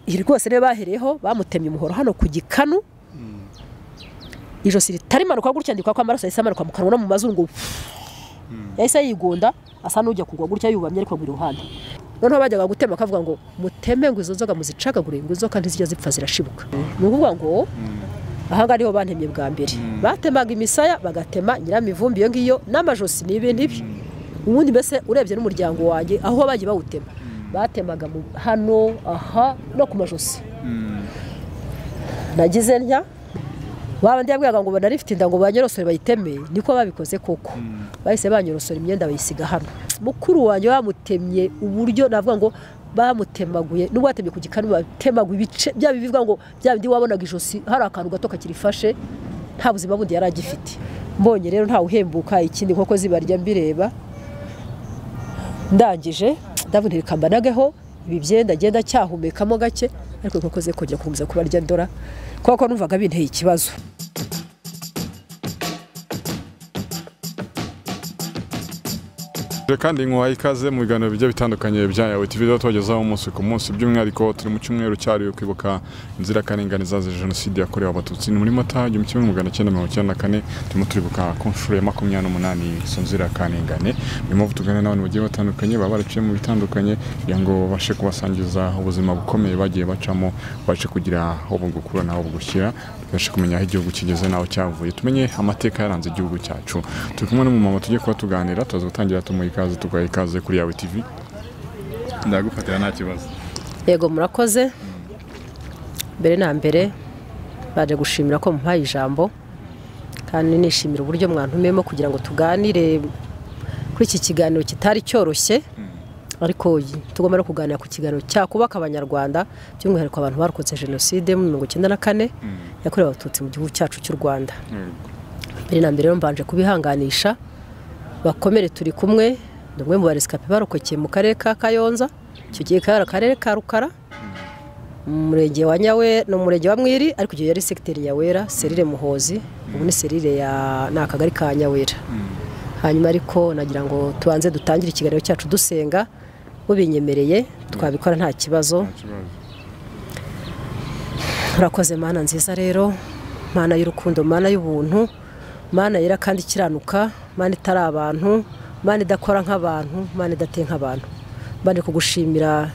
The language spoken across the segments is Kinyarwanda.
iri rwose niyo bahereyeho bamutemye umuhoro hano ku gikanu ijosi ritari imanuka gutya ndi kuko amaraso yahise amanuka mu kanwa no mu mazungu yahise yigonda asa n'ujya kugwa gutya yubamye ariko buri ruhande noneho bajyaga gutema akavuga ngo muteme ngo izo nzoga muzicagagure ngo inzoka ntizijya zipfa zirashibuka ni ukuvuga ngo ahangaha niho bantemye bwa mbere batemaga imisaya bagatema nyiramivumbi iyo ngiyo n'amajosi ni ibintu ibi ubundi mbese urebye n'umuryango wanjye aho bagiye bawutema batemaga hano aha no ku majosi nagize ntya waba ndi yabwiraga ngo banarifite inda ngo banyorosore bayiteme niko babikoze koko bahise banyorosora imyenda bayisiga hano mukuru wanjye bamutemye uburyo navuga ngo bamutemaguye n'ubwo batemye ku gikanu batemaguye ibice bya bivuga ngo bya bindi wabonaga ijosi hari akantu gato kakirifashe nta buzima bundi yari agifite mbonye rero ntawe uhembuka ikindi nkoko zibarya mbireba ndangije ndavuga ntirikambanageho ibi byenda agenda cyahumekamo gake ariko inkoko ze kongera gukomeza kubarya ndora kuko numvaga binteye ikibazo kandi nkuhaye ikaze mu biganiro bigiye bitandukanye bya yawe tv tubagezaho umunsi ku munsi by'umwihariko turi mu cyumweru cyariwe kwibuka inzirakarengane zazize jenoside yakorewe abatutsi ni muri mata igihumbi kimwe magana cyenda mirongo icyenda na kane turimo turibuka ku nshuro ya makumyabiri n'umunani izo nzirakarengane niyo mpamvu tuganira n'abantu bagiye batandukanye baba baraciye mu bitandukanye kugira ngo babashe kubasangiza ubuzima bukomeye bagiye bacamo babashe kugira aho bugukura n'aho bugushyira tubashe kumenya aho igihugu kigeze n'aho cyavuye tumenye amateka yaranze igihugu cyacu turi kumwe n'umumama tugiye kuba tuganira tuza gutangira tumuha ikaze tugaha ikaze kuri yawe tv ndagufatira nta kibazo yego murakoze mbere na mbere baje gushimira ko mumpaye ijambo kandi nishimira uburyo mwantumiyemo kugira ngo tuganire kuri iki kiganiro kitari cyoroshye ariko tugomba no kuganira ku kiganiro cyakubaka abanyarwanda by'umwihariko abantu barokotse jenoside mu mirongo icyenda na kane yakorewe abatutsi mu gihugu cyacu cy'u rwanda mbere na mbere rero mbanje kubihanganisha bakomere turi kumwe ni umwe mu baresikape barokokeye mu karere ka kayonza icyo gihe kari akarere ka rukara mu murenge wa nyawe ni umurenge wa mwiri ariko igihe yari segiteri ya wera serire muhozi ubu ni serire ya ni akagari ka nyawera hanyuma ariko nagira ngo tubanze dutangire ikiganiro cyacu dusenga mubinyemereye twabikora nta kibazo turakoze mana nziza rero mana y'urukundo mana y'ubuntu mana yera kandi ikiranuka mana itari abantu mana idakora nk'abantu mana idateye nk'abantu mbanje kugushimira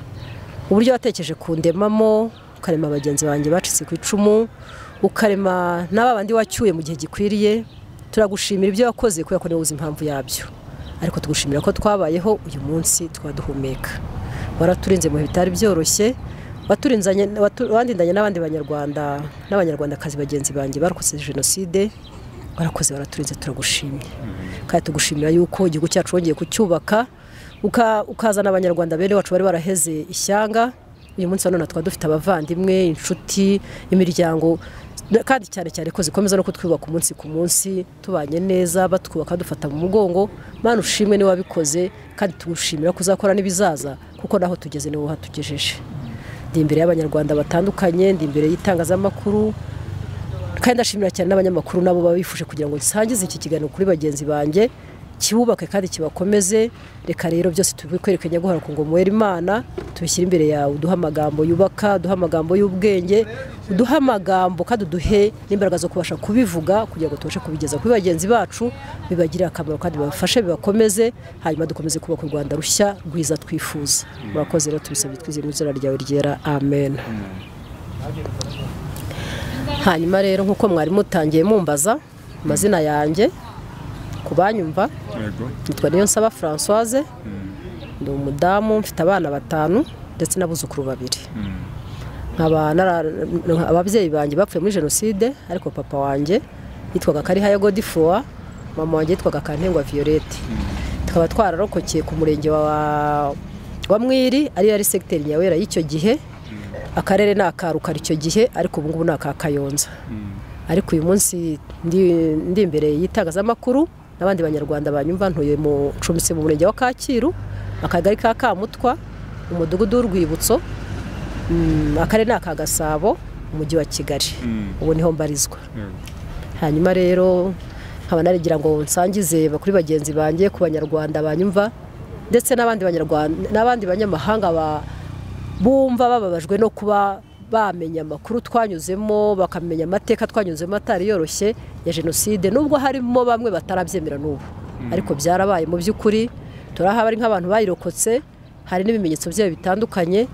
uburyo watekereje kundemamo ukarema bagenzi banjye bacitse ku icumu ukarema n'aba bandi wacyuye mu gihe gikwiriye turagushimira ibyo wakoze kubera ko niba uzi impamvu yabyo ariko tugushimira ko twabayeho uyu munsi twaduhumeka waraturinze mu bihe bitari byoroshye watindanye n'abandi banyarwanda n'abanyarwandakazi bagenzi banjye barokotse jenoside warakoze waraturinze turagushimye kandi tugushimira yuko igihugu cyacu wongeye kucyubaka ukazana abanyarwanda bene wacu bari baraheze ishyanga uyu munsi nanone twaba dufite abavandimwe inshuti imiryango kandi cyane cyane ko zikomeza no kutwubaka umunsi ku munsi tubanye neza batwubaka dufata mu mugongo mpano ushimwe niba wabikoze kandi tugushimira ko uzakora n'ibizaza kuko naho tugeze niwo hatugejeje ndi imbere y'abanyarwanda batandukanye ndi imbere y'itangazamakuru kandi ndashimira cyane n'abanyamakuru nabo baba bifuje kugira ngo nsangize iki kiganiro kuri bagenzi banjye kiwubake kandi kibakomeze reka rero byose tubikwerekanye guhora ku ngoma wera imana tubishyire imbere yawe uduhe amagambo yubaka uduhe amagambo y'ubwenge uduhe amagambo kandi uduhe n'imbaraga zo kubasha kubivuga kugira ngo tubashe kubigeza kuri bagenzi bacu bibagirire akamaro kandi bibafashe bibakomeze hanyuma dukomeze kubaka u rwanda rushya rwiza twifuza murakoze rero tubisabye twize mu izina ryawe ryera amen hanyuma rero nk'uko mwari mutangiye mumbaza amazina yanjye kubanyumva nitwa niyo nsaba francoise ni umudamu mfite abana batanu ndetse n'abuzukuru babiri ababyeyi banjye bapfuye muri jenoside ariko papa wanjye yitwaga karihaya godifuwa mama wanjye yitwaga kantengwa violette tukaba twararokokeye ku murenge wa mwiri ariyo yari segiteri nyawera y'icyo gihe akarere ni akarukara icyo gihe ariko ubu ngubu ni aka kayonza ariko uyu munsi ndi imbere y'itangazamakuru n'abandi banyarwanda banyumva ntuye mu nshumitse mu murenge wa kacyiru akagari ka kamutwa umudugudu w'urwibutso akarere ni aka gasabo umujyi wa kigali ubu niho mbarizwa hanyuma rero nkaba narigira ngo nsangize kuri bagenzi banjye ku banyarwanda banyumva ndetse n'abandi banyamahanga bumva bababajwe no kuba bamenya amakuru twanyuzemo bakamenya amateka twanyuzemo atari yoroshye ya jenoside nubwo harimo bamwe batarabyemera n'ubu ariko byarabaye mu by'ukuri turahaba ari nk'abantu bayirokotse hari n'ibimenyetso byayo bitandukanye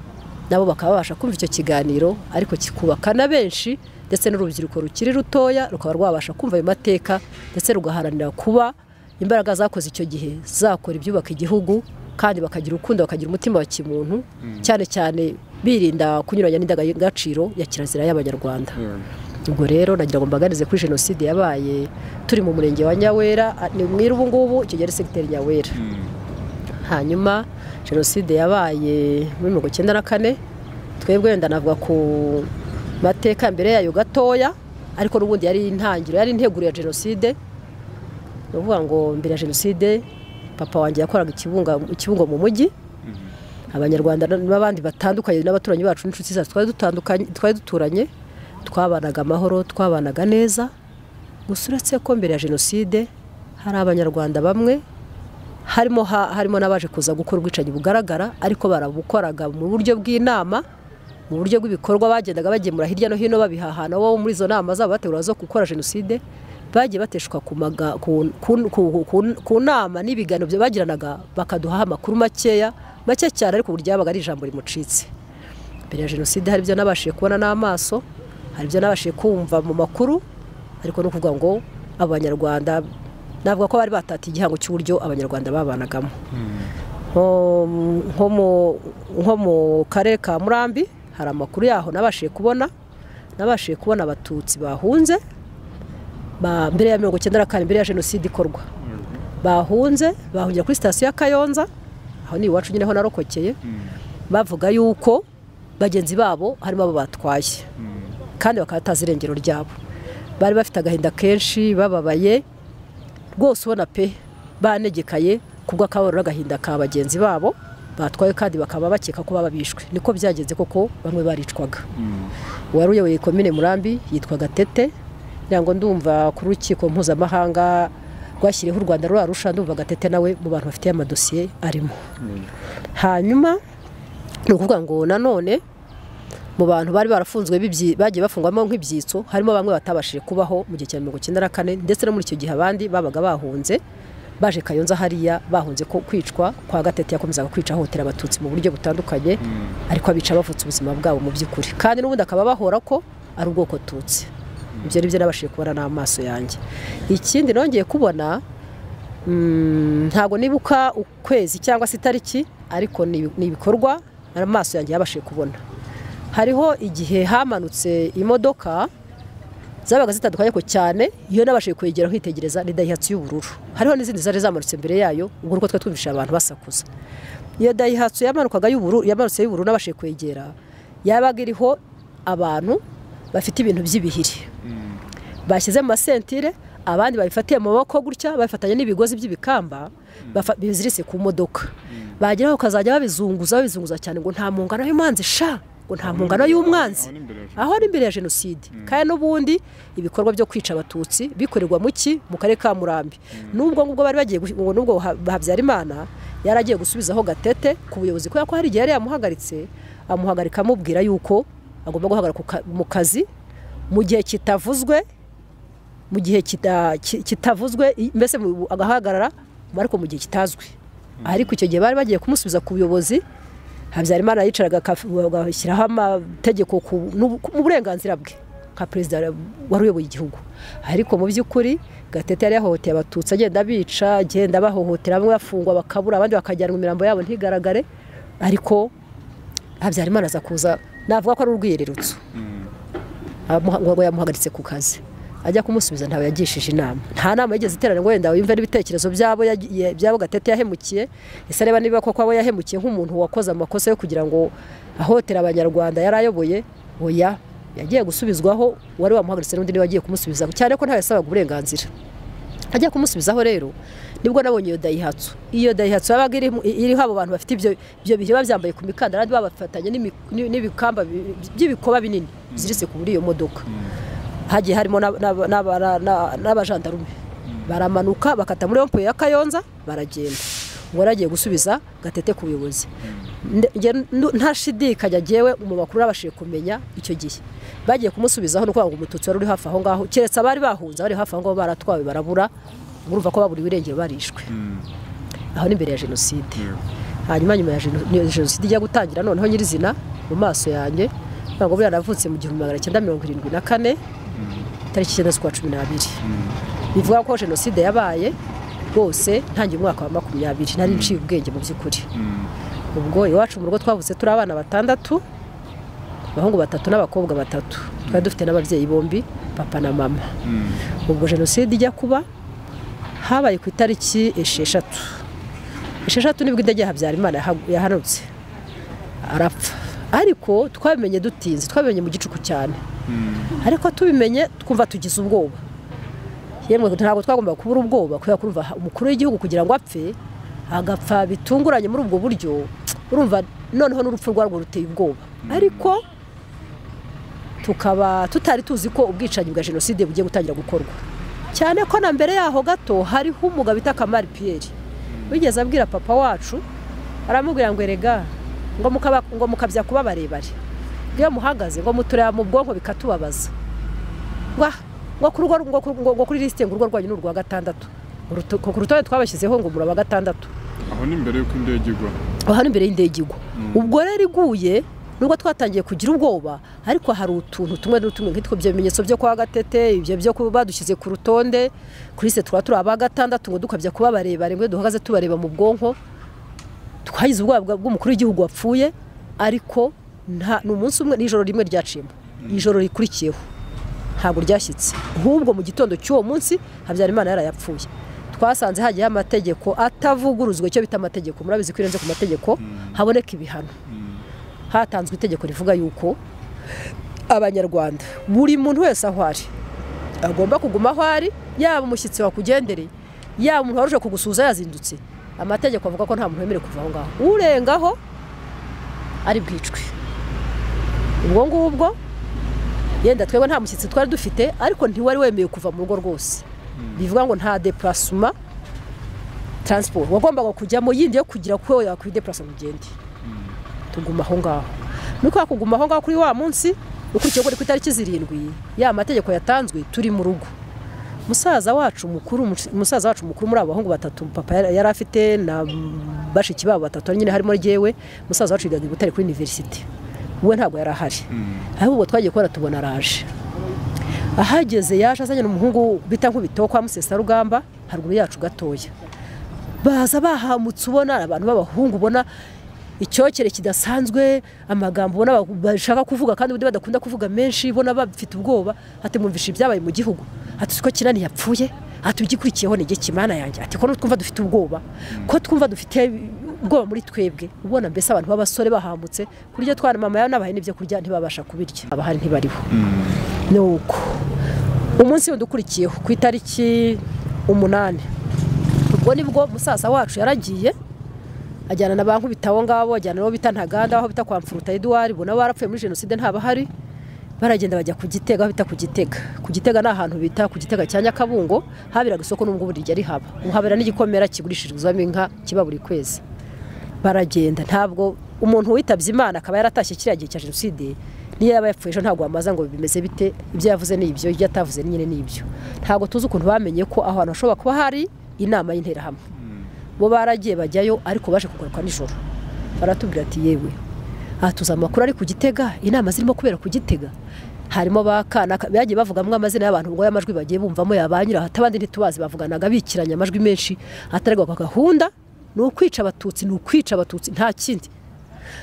nabo bakaba babasha kumva icyo kiganiro ariko kikubaka na benshi ndetse n'urubyiruko rukiri rutoya rukaba rwabasha kumva ayo mateka ndetse rugaharanira kuba imbaraga zakoze icyo gihe zakora ibyubaka igihugu kandi bakagira urukundo bakagira umutima wa kimuntu cyane cyane birinda kunyuranya n'indangagaciro ya kirazira y'abanyarwanda ubwo rero nagira ngo mbaganize kuri jenoside yabaye turi mu murenge wa nyawera a- ni mwira ubu ngubu kigera segiteri nyawera hanyuma jenoside yabaye muri mirongo icyenda na kane twebwe wenda navuga ku mateka mbere yayo gatoya ariko n'ubundi yari intangiriro yari integuro ya jenoside ni ukuvuga ngo mbere ya jenoside papa wanjye yakoraga ikibunga ikibungo mu mujyi abanyarwanda n- n'abandi batandukanye n'abaturanyi bacu n'inshuti zacu twari dutandukanye twari duturanye twabanaga amahoro twabanaga neza gusa uretse ko mbere ya jenoside hari abanyarwanda bamwe harimo ha- harimo n'abaje kuza gukora ubwicanyi bugaragara ariko barabukoraga mu buryo bw'inama mu buryo bw'ibikorwa bagendaga bagemura hirya no hino babihahana bo muri izo nama zabo bategura zo gukora jenoside bagiye bateshuka ku, maga, ku, ku, ku, ku, ku nama n'ibiganiro bya- bagiranaga bakaduha amakuru makeya make cyane ariko uburyo yabaga ari ijambo rimucitse mbere ya jenoside hari ibyo nabashije kubona n'amaso hari ibyo nabashije kumva mu makuru ariko no kuvuga ngo abanyarwanda navuga ko bari batatiye igihango cy'uburyo abanyarwanda babanagamo nko nko mu- nko mu karere ka murambi hari amakuru yaho nabashije kubona nabashije kubona abatutsi bahunze ba- mbere ya mirongo icyenda na kane mbere ya jenoside ikorwa bahunze bahungira kuri sitasiyo ya kayonza aho ni iwacu nyine ho narokokeye bavuga yuko bagenzi babo harimo abo batwaye kandi bakaba batazi irengero ryabo bari bafite agahinda kenshi bababaye rwose ubona pe banegekaye kubwo akababaro n'agahinda ka bagenzi babo batwaye kandi bakaba bakeka ko baba bishwe niko byagenze koko bamwe baricwaga uwari uyoboye komine murambi yitwaga tete ngira ngo ndumva ku rukiko mpuzamahanga rwashyiriyeho u rwanda rurarusha ndumva gatete nawe mu bantu bafitiye amadosiye arimo hanyuma ni ukuvuga ngo nanone mu bantu bari barafunzwe b'ibyi- bagiye bafungwamo nk'ibyitso harimo bamwe batabashije kubaho mu gihe cya mirongo icyenda na kane ndetse no muri icyo gihe abandi babaga bahunze baje kayonza hariya bahunze ko kwicwa kwa gatete yakomezaga kwica ahohotera abatutsi mu buryo butandukanye ariko abica bavutse ubuzima bwabo mu by'ukuri kandi n'ubundi akaba bahora ko ari ubwoko tutsi ibyo ni byo nabashije kubona n'amaso yanjye ikindi nongeye kubona Mm, ntabwo nibuka ukwezi cyangwa se itariki ariko ni ni ibikorwa amaso yanjye yabashije kubona hariho igihe hamanutse imodoka zabaga zitandukanye ko cyane iyo nabashije kwegera kwitegereza ni dayihatsu y'ubururu hariho n'izindi zari zamanutse imbere yayo ubwo niko twumvise abantu basakuza iyo dayihatsu yamanukaga y'ubururu yamanutse y'ubururu nabashije kwegera yabaga iriho abantu bafite ibintu by'ibihiri bashyize mu masentire abandi babifatiye mu maboko gutya babifatanya n'ibigozi by'ibikamba bafa- biziritse ku modoka bageraho bakazajya babizunguza babizunguza cyane ngo nta mungano y'umwanzi sha ngo nta mungano y'umwanzi aho ni mbere ya aho ni mbere ya jenoside kandi n'ubundi ibikorwa byo kwica abatutsi bikorerwa mu ki mu karere ka murambi n'ubwo ngubwo bari bagiye guhi- ngo n'ubwo Ha- habyarimana yari agiye gusubizaho gatete ku buyobozi kubera ko hari igihe yari yamuhagaritse amuhagarika amubwira yuko agomba guhagarara ku ka- mu kazi mu gihe kitavuzwe mu gihe kita- ki- kitavuzwe i- mbese mu- agahagarara ariko mu gihe kitazwi ariko icyo gihe bari bagiye kumusubiza ku buyobozi habyarimana yicaraga akaf- agashyiraho amategeko ku n'ubu- ku- mu burenganzira bwe nka perezida wari uyoboye igihugu ariko mu by'ukuri gatete yari yahohoteye abatutsi agenda abica agenda abahohotera bamwe bafungwa bakabura abandi bakajyanwa imirambo yabo ntigaragare ariko habyarimana aza kuza navuga ko ari urwiyererutso amuha- ngo yamuhagaritse ku kazi ajya kumusubiza ntawe yagishije inama nta nama yigeze iterana ngo wenda yumve n'ibitekerezo byabo yagiye- byabo gatete yahemukiye ese areba niba koko abo yahemukiye nk'umuntu wakoze amakosa yo kugira ngo ahotera abanyarwanda yari ayoboye oya yagiye gusubizwaho wari wamuhagaritse n'undi niwe wagiye kumusubiza cyane ko ntawe yasabaga uburenganzira ajya kumusubizaho rero nibwo nabonye iyo dayihatsu iyo dayihatsu yabaga iriho- iriho abo bantu bafite ibyo ibyo bihe biba byambaye ku mikandara abandi babafatanye n'imi- n'i- n'ibikamba bi- by'ibikoba binini biziritse ku buri iyo modoka hagiye harimo n'aba- n'aba- n'aba- n'aba- n'abajandarume baramanuka bakata muri rompuwe ya kayonza baragenda ubwo yari agiye gusubiza gatete ku buyobozi Nde- nge- ndu- ntashidikanya ngewe mu bakuru babashije kumenya icyo gihe bagiye kumusubizaho no ngo umututsi wari uri hafi aho ngaho keretse abari bahunze abari hafi aho ngaho baratwawe barabura urumva ko baburiwe irengero barishwe aho ni imbere ya jenoside hanyuma nyuma ya jeno- niyo jenoside ijya gutangira noneho nyirizina mu maso yanjye ntabwo buriya navutse mu gihumbi magana cyenda mirongo irindwi na kane tariki icyenda z'ukwa cumi n'abiri bivuga ko jenoside yabaye rwose ntangiye umwaka wa makumyabiri nari nciye ubwenge mu by'ukuri ubwo iwacu mu rugo twavutse turi abana batandatu abahungu batatu n'abakobwa batatu twari dufite n'ababyeyi bombi papa na mama ubwo jenoside ijya kuba habaye ku itariki esheshatu esheshatu nibwo indege ya habyarimana yahagu- yahanutse arapfa ariko twabimenye dutinze twabimenye mu gicuku cyane ariko tubimenye twumva tugize ubwoba yemwe ntabwo twagombaga kubura ubwoba kubera ko urumva umukuru w'igihugu kugira ngo apfe agapfa bitunguranye muri ubwo buryo urumva noneho n'urupfu rwarwo ruteye ubwoba ariko tukaba tutari tuzi ko ubwicanyi bwa jenoside bugiye gutangira gukorwa cyane ko na mbere yaho gato hariho umugabo bita kamari piyeri wigeze abwira papa wacu aramubwira ngo erega ngo mukaba- ngo mukabya kuba barebare iyo muhagaze ngo mutureba mu bwonko bikatubabaza Wah, ngo ku rugo ngo ku- ngo- ngo kuri lisite ngo urugo rwanyu ni urwa gatandatu Ku ruto- ku rutonde twabashyizeho ngo muraba gatandatu aho ni imbere y'uko indege igwa aha ni imbere y'indege igwa ubwo rero iguye nubwo twatangiye kugira ubwoba ariko hari utuntu tumwe n'utumwe nk'itwo bimenyetso byo kwa gatete ibyo byo kuba badushyize ku rutonde kuri se tukaba turi aba gatandatu ngo dukabya kuba barebare ngo duhagaze tubareba mu bwonko twagize ubwoba bwa- bw'umukuru w'igihugu wapfuye ariko nta ni umunsi umwe n'ijoro rimwe ryaciyemo ijoro rikurikiyeho ntabwo ryashyitse ahubwo mu gitondo cy'uwo munsi habyarimana yarayapfuye twasanze hagiyeho amategeko atavuguruzwa icyo bita amategeko murabizi ko irenze ku mategeko haboneka ibihano hatanzwe itegeko rivuga yuko abanyarwanda buri muntu wese aho ari agomba kuguma aho ari yaba umushyitsi wakugendereye yaba umuntu waruje kugusuhuza yazindutse amategeko avuga ko nta muntu wemerewe kuva aho ngaho urengaho ari bwicwe ubwo ngubwo yenda twebwe nta mushyitsi twari dufite ariko ntiwari wemeye kuva mu rugo rwose bivuga ngo nta depurasuma taransiporo wagombaga kujyamo yindi yo kugira ko yakwidepurasa ngo ugende tuguma aho ngaho nuko hakuguma aho ngaho kuri wa munsi ukurikiyeho kuri ku itariki zirindwi ya mategeko yatanzwe turi mu rugo musaza wacu mukuru musaza wacu mukuru muri abo bahungu batatu papa yari- yari afite na bashiki babo batatu nyine harimo ryewe musaza wacu yigaga i Butare kuri universite we ntabwo yari ahari ahubwo twagiye kubona tubona araje ahageze yaje azanye n'umuhungu bita nkubito kwa musesarugamba haruguru yacu gatoya baza bahamutse ubona abantu b'abahungu ubona icyokere kidasanzwe amagambo ubona ba- bashaka kuvuga kandi ubundi badakunda kuvuga menshi ubona bafite ubwoba ati mwumvishe ibyabaye mu gihugu ati siko kinani yapfuye ati ugikurikiyeho ni kimana yanjye ati ko twumva dufite ubwoba ko twumva dufite ubwoba muri twebwe ubona mbese abantu b'abasore bahamutse kurya twana mama yawe n'abahe n'ibyo kurya ntibabasha kubirya abahari ntibariho nuko umunsi wundi ukurikiyeho ku itariki umunani ubwo nibwo musaza wacu yaragiye ajyana na ba nkubita abo ngabo ajyana n'abo bita ntaganda aho bita kwa mfuruta eduwari ubona barapfuye muri jenoside ntabahari baragenda bajya ku gitega aho bita ku gitega ku gitega ni ahantu bita ku gitega cya nyakabungo haberaga isoko n'ubwo ubu rijya rihaba ubu habera n'igikomera kigurishirizwamo inka kiba buri kwezi baragenda ntabwo umuntu witabye imana akaba yaratashye kiriya gihe cya jenoside niyo yaba yapfuye ejo ntabwo wamaza ngo bimeze bite ibyo yavuze ni ibyo ibyo atavuze nyine ni ibyo ntabwo tuzi ukuntu bamenye ko aho hantu hashobora kuba hari inama y'interahamwe bo baragiye bajyayo ariko baje kugaruka nijoro baratubwira ati yewe aha tuzi amakuru ari ku gitega inama zirimo kubera ku gitega harimo ba kana bagiye bavugamo amazina y'abantu ngo y'amajwi bagiye bumvamo yabanyura atabandi ntitubazi bavuganaga bikiranya amajwi menshi hataregwaga gahunda ni ukwica abatutsi ni ukwica abatutsi nta kindi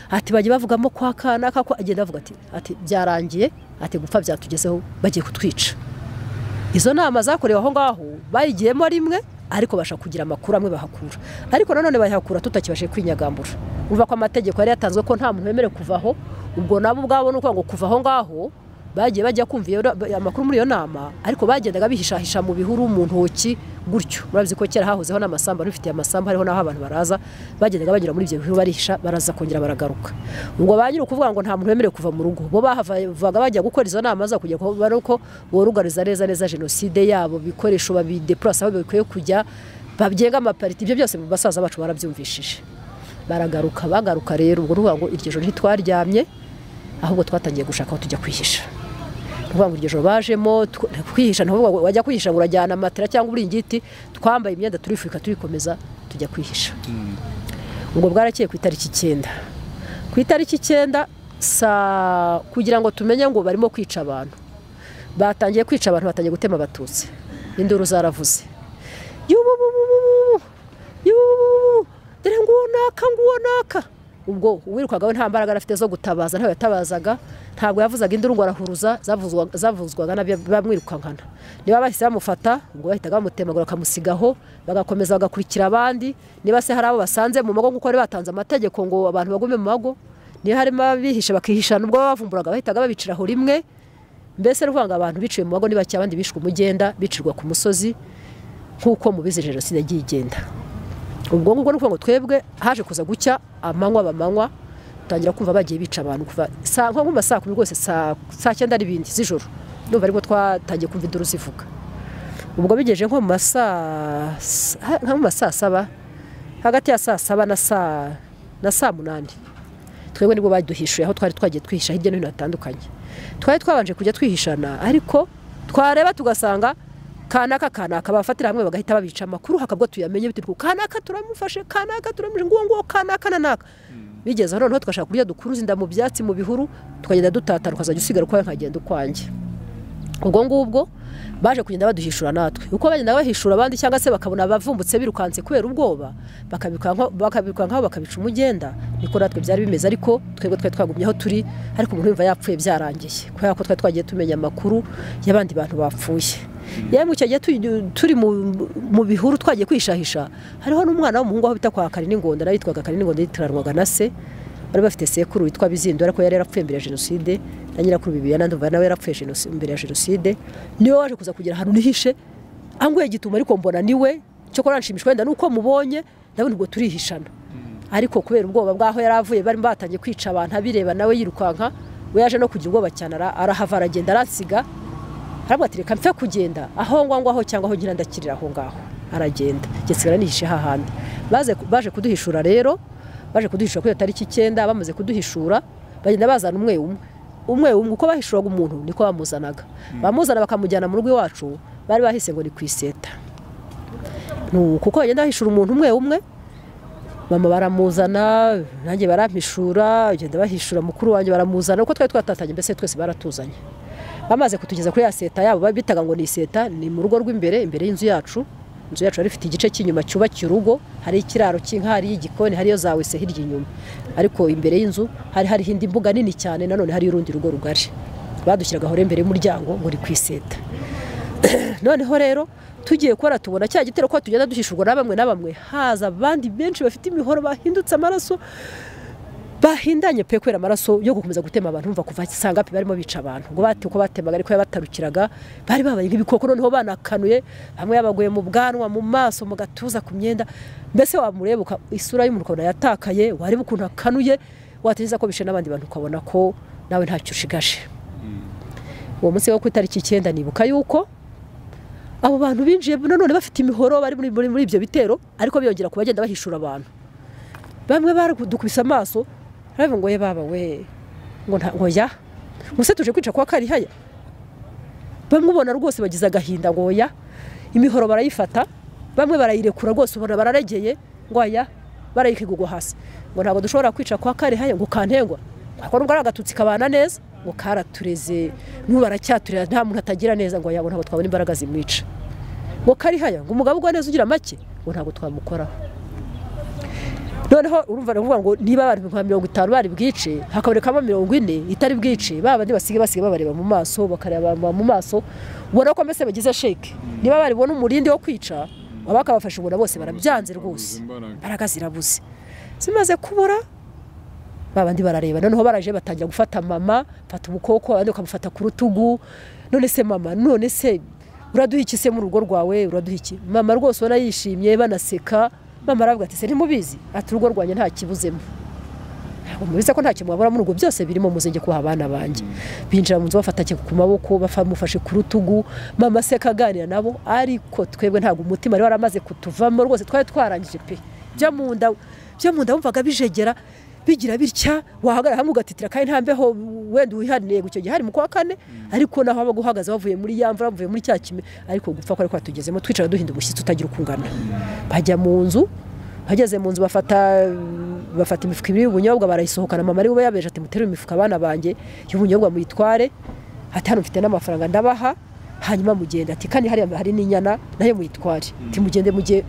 ati bagiye bavugamo kwa kana kako agenda avuga ati ati byarangiye ati gupfa byatugezeho bagiye kutwica izo nama zakorewe aho ngaho bayigiyemo rimwe ariko basha kugira amakuru amwe bahakura ariko nanone bayahakura tutakibashe kwinyagambura uva ko amategeko yari yatanzwe ko nta muntu wemerewe kuvaho ubwo nabo ubwabo ni ukuvuga ngo kuva aho ngaho bagiye bajya kumva iyo amakuru muri iyo nama ariko bagendaga bihishahisha mu bihuru mu ntoki gutyo murabizi ko kera hahozeho n'amasambu bifitiye amasambu hariho n'aho abantu baraza bagendaga banyura muri ibyo bihuru barihisha baraza kongera baragaruka ubwo ba nyiri ukuvuga ngo nta muntu wemerewe kuva mu rugo bo bahavaga bajya gukora izo nama zo kugira ngo bare uko borugariza neza neza jenoside yabo ibikoresho babidepurasa aho bikwiye kujya bagenga amapariti ibyo byose mu basaza bacu barabyumvishije baragaruka bagaruka rero ubwo ruvuga ngo iryo joro ntitwaryamye ahubwo twatangiye gushaka aho tujya kwihisha ruvuga ngo iryo joro bajemo tw- kwihisha ntuvuga ngo wajya kwihisha ngo urajyana matera cyangwa uburingiti twambaye imyenda turifurika turikomeza tujya kwihisha ubwo bwarakeye ku itariki icyenda ku itariki icyenda saa kugira ngo tumenye ngo barimo kwica abantu batangiye kwica abantu batangiye gutema abatutsi induru zaravuze yubububububu yubububu dore nguwo naka nguwo naka ubwo uwirukaga we nta mbaraga yari afite zo gutabaza ntabwo yatabazaga ntabwo yavuzaga induru ngo arahuruza zavuzwa- zavuzwaga n'abamwirukankana niba bahise bamufata ubwo bahitaga bamutemagura bakamusigaho bagakomeza bagakurikira abandi niba se hari abo basanze mu mago kuko bari batanze amategeko ngo abantu bagume mu mago niba harimo abihisha bakihishana ubwo babavumburaga bahitaga babiciraho rimwe mbese ni ukuvuga ngo abantu biciwe mu mago ni bake abandi bishwe umugenda bicirwa ku musozi nk'uko mubizi jenoside yagiye igenda ubwo ngubwo ni ukuvuga ngo twebwe haje kuza gucya amanywa bamanywa utangira kumva bagiye bica abantu kuva saa nko mu saa kumi rwose saa saa cyenda n'ibindi z'ijoro ndumva aribwo twatangiye kumva induru zivuga ubwo bigeje nko mu masaa nko mu masaa saba hagati ya saa saba na saa na saa munani twebwe nibwo baduhishuye aho twari twagiye twihisha hirya no hino hatandukanye twari twabanje kujya twihishana ariko twareba tugasanga kanaka kanaka bafatira hamwe bagahita babica amakuru hakabwo tuyamenye bituruka ku kanaka turamufashe kanaka turamufashe nguwo nguwo kanaka na naka bigeze aho noneho tugashaka kurya dukuruza inda mu byatsi mu bihuru tukagenda dutatana ukazajya usigara ukwawe nkagenda ukwanjye ubwo ngubwo baje kugenda baduhishura natwe uko bagenda bahishura abandi cyangwa se bakabona abavumbutse birukanse kubera ubwoba bakabikora nka- bakabikora nk'aho bakabica umugenda niko natwe byari bimeze ariko twebwe twari twagumye aho turi ariko umuntu yumva yapfuye byarangiye kubera ko twari twagiye tumenya amakuru y'abandi bantu bapfuye yemwe icyo gihe tu- turi mu- mu bihuru twagiye kwishahisha hariho n'umwana w'umuhungu aho bita kwa kariningonda nawe yitwaga kariningonda yitiranwaga na se bari bafite sekuru witwa bizindu ariko yari yarapfuye mbere ya jenoside na nyirakuru bibiya nandumva nawe yarapfuye Jenos- mbere ya jenoside niwe waje kuza kugira ahantu nihishe anguye igituma ariko mbona niwe cyokora nshimishwa wenda nuko mubonye nawe ubwo turihishana ariko kubera ubwoba bwaho yari avuye bari batangiye kwica abantu abireba nawe yirukanka we yaje no kugira ubwoba cyane ara- arahava aragenda aransiga arabwo ati reka mpfe kugenda aho ngwa aho cyangwa aho ngira ndakirira aho ngaho aragenda ngesigara nihishe hahandi baze baje kuduhishura rero baje kuduhishura kuri iyo tariki icyenda bamaze kuduhishura bagenda bazana umwe umwe umwe umwe uko bahishuraga umuntu niko bamuzanaga bamuzana bakamujyana mu rugo iwacu bari bahise ngo ni ku iseta Nu- kuko bagenda bahishura umuntu umwe umwe mama baramuzana nanjye barampishura bagenda bahishura mukuru wanjye baramuzana uko twari twatatanye mbese twese baratuzanye bamaze kutugeza kuri ya seta yabo ba- bitaga ngo ni seta ni mu rugo rw'imbere imbere y'inzu yacu inzu yacu yari ifite igice cy'inyuma cyubakiye urugo hari ikiraro cy'inka hari igikoni hariyo za wese hirya inyuma ariko imbere y'inzu hari hariho indi mbuga nini cyane nanone hari urundi rugo rugari badushyiragaho rero imbere y'umuryango ngo ni ku iseta noneho rero tugiye kubona tubona cya gitero ko tugenda duhishurwa na bamwe na bamwe haza abandi benshi bafite imihoro bahindutse amaraso bahindanye pe kubera amaraso yo gukomeza gutema abantu umva kuva sanga pe barimo bica abantu ngo bate uko batemaga ariko yabatarukiraga bari babaye nk'ibikoko noneho banakanuye hamwe yabaguye mu bwanwa mu maso mu gatuza ku myenda mbese wamureba uka- isura y'umuntu ukabona yatakaye wareba ukuntu akanuye watekereza ko bishe n'abandi bantu ukabona ko nawe ntacyo ushigaje uwo munsi wo ku itariki icyenda nibuka yuko abo bantu binjiye nanone bafite imihoro bari muri, muri, muri ibyo bitero ariko biyongera ku bagenda bahishura abantu bamwe baradukubise amaso baravuga ngo ye baba we ngo nta ngo ya muse tuje kwica kwa karihaya bamubona rwose bagize agahinda ngo ya imihoro barayifata bamwe barayirekura rwose ubona bararegeye ngo ya barayikigugwa hasi ngo ntabwo dushobora kwica kwa karihaya ngo kantengwa ako nubwo ari agatutsi kabana neza ngo karatureze n'ubu baracyaturera nta muntu atagira neza ngo ya ngo ntabwo twabona imbaraga zimwica ngo karihaya ngo umugabo ugwa neza ugira make ngo ntabwo twamukoraho noneho urumva baravuga ngo niba abantu nka mirongo itanu bari bwice hakabonekamo mirongo ine itari bwice ba bandi basigaye basigaye babareba mu maso bakareba mu maso ubona ko mbese bagize sheke niba bari bubone umurindi wo kwica baba bakabafasha ubona bose barabyanze rwose imbaraga zirabuze zimaze kubura babandi barareba noneho baraje batangira gufata mama fata ubukoko abandi bakamufata ku rutugu none se mama none se uraduha iki se mu rugo rwawe uraduha iki mama rwose ubona yishimye banaseka mama aravuga ati se ntimubizi ati urugo rwanjye nta kibuzemo ntabwo mubizi ko ntacyo mwabura muri ubwo byose birimo muzenge kuha abana banjye binjira mu nzu bafatanye ku maboko bamufashe ku rutugu mama aseka aganira nabo ariko twebwe ntabwo umutima wari waramaze kutuvamo rwose twari twarangije pe byo mu nda byo mu nda wumvaga bijegera bigira bitya wahagarara hamwe ugatitira kandi nta mbeho wenda uwihanire icyo gihe hari mu kwa kane ariko naho waba uhagaze wavuye muri ya mvura wavuye muri cya kime ariko gupfa kwari kwatugezemo twicara duhinda umushyitsi utagira uko ungana bajya mu nzu bageze mu nzu bafata bafata imifuka ibiri y'ubunyobwa barayisohokana mama ari we yabeje ati mutere imifuka abana banjye y'ubunyobwa muyitware ati hano mfite n'amafaranga ndabaha hanyuma mugenda ati kandi hariya hari n'inyana nayo muyitware ati mugende mujye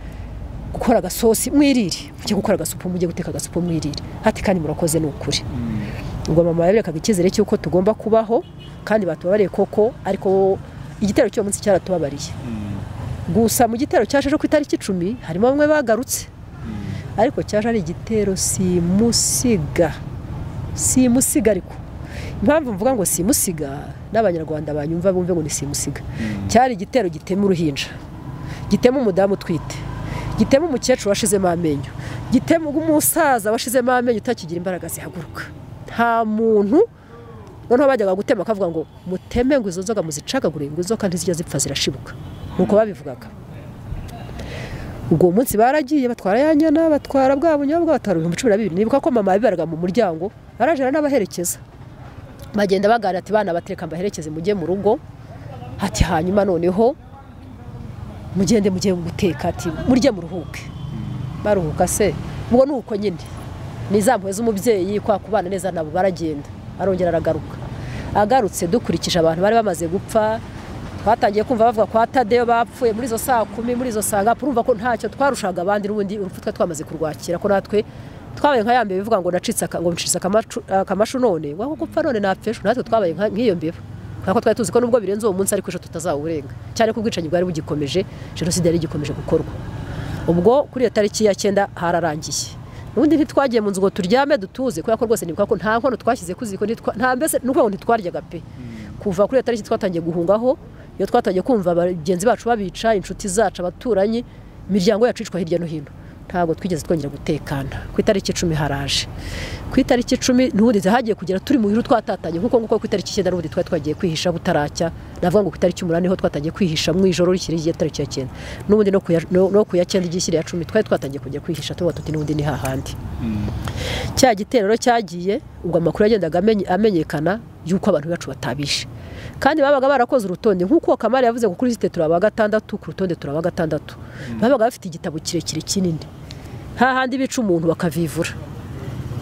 gukora agasosi mwirire mujye gukora agasupu mujye guteka agasupu mwirire hati kandi murakoze ni ukuri ngo mama yaberekaga icyizere cy'uko tugomba kubaho kandi batubabariye koko ariko igitero cy'uwo munsi cyaratubabariye gusa mu gitero cyaje ku itariki icumi harimo bamwe bagarutse ariko cyaje ari igitero simusiga simusiga ariko impamvu mvuga ngo simusiga n'abanyarwanda banyumva bumve ngo ni simusiga cyari igitero gitema uruhinja gitema umudamu utwite gitema umukecuru washizemo amenyo gitema umusaza washizemo amenyo utakigira imbaraga zihaguruka nta muntu noneho bajyaga gutema akavuga ngo muteme ngo izo nzoga muzicagagure ngo inzoka ntizijya zipfa zirashibuka nuko babivugaga ubwo munsi baragiye batwara ya nyana batwara bwa bunyobwa batwara ibihumbi cumi na bibiri nibuka ko mama yabibaraga mu muryango arajana n'abaherekeza bagenda baganira ati bana bateka mbaherekeze mujye mu rugo ati hanyuma noneho mugende mujye guteka ati murye muruhuke baruhuka se ubwo ni uko nyine ni za mpuhwe z'umubyeyi kwa kubana neza nabo baragenda arongera aragaruka agarutse dukurikije abantu bari bamaze gupfa twatangiye kumva bavuga kwa tadeyo bapfuye muri izo saa kumi muri izo saa ngapu urumva ko ntacyo twarushaga abandi n'ubundi urupfu twa twamaze kurwakira ko natwe twabaye nka ya mbeba bivuga ngo nacitse ngo ncitse akamashu none waba gupfa none napfa ejo natwe twabaye nk'iyo mbeba kubera ko twari tuzi ko nubwo birenze uwo munsi ariko ejo tutazawurenga cyane ko ubwicanyi bwari bugikomeje jenoside yari igikomeje gukorwa ubwo kuri iyo tariki ya cyenda hararangiye ubundi ntitwagiye mu nzu ngo turyame dutuze kubera ko rwose nibuka ko nta nkono twashyize ku ziko nta mbese ni ukuvuga ngo ntitwaryaga pe kuva kuri iyo tariki twatangiye guhungaho iyo twatangiye kumva bagenzi bacu babica inshuti zacu abaturanyi imiryango yacu icwa hirya no hino ntabwo twigeze twongera gutekana ku itariki icumi haraje ku itariki icumi n'ubundi hagiye kugera turi mu biro twatatanye kuko nguko ku itariki icyenda n'ubundi twari twagiye kwihisha butaracya navuga ngo ku itariki umunani niho twatangiye kwihisha mu ijoro rikiri igihe tariki ya cyenda n'ubundi no ku ya cyenda igishyira ya cumi twari twatangiye kujya kwihisha tuvuga tuti n'ubundi ni hahandi cya gitero cyagiye ubwo amakuru yagendaga amenyekana y'uko abantu bacu batabishe kandi babaga barakoze urutonde nk'uko kamari yavuze ngo kuri lisite turaba gatandatu ku rutonde turaba gatandatu babaga bafite igitabo kirekire kinini hahandi bica umuntu bakavivura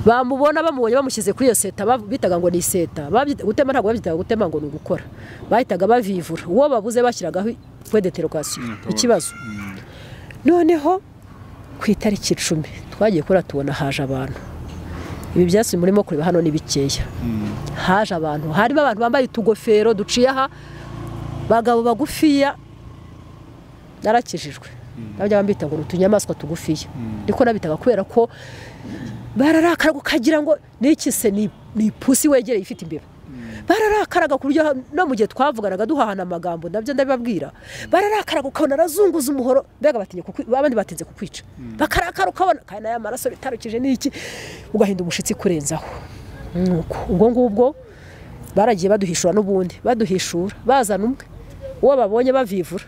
bamubona bamubonye bamushyize kuri iyo seta bitaga ngo ni iseta gutema ntabwo babyitaga gutema ngo ni ugukora bahitaga bavivura uwo babuze bashyiragaho pwe deterogasiyo ikibazo noneho ku itariki icumi twagiye kuri tubona haje abantu ibi byatsi murimo kureba hano ni bikeya haje abantu harimo abantu bambaye utugofero duciye aha bagabo bagufiya narakijijwe nabyo bambita ngo ni utunyamaswa tugufiya niko nabitaga kubera ko bararakaraga ukagira ngo n'iki se ni ipusi wegereye ifite imbeba bararakaraga ku buryo no mu gihe twavuganaga duhahana amagambo nabyo ndabibabwira bararakaraga ukabona arazunguza umuhoro mbega abandi batinze kukwica bakarakara ukabona kandi n'aya maraso bitarukije n'iki ugahinda umushyitsi kurenzaho ubwo ngubwo baragiye baduhishura n'ubundi baduhishura bazana umwe uwo babonye bavivura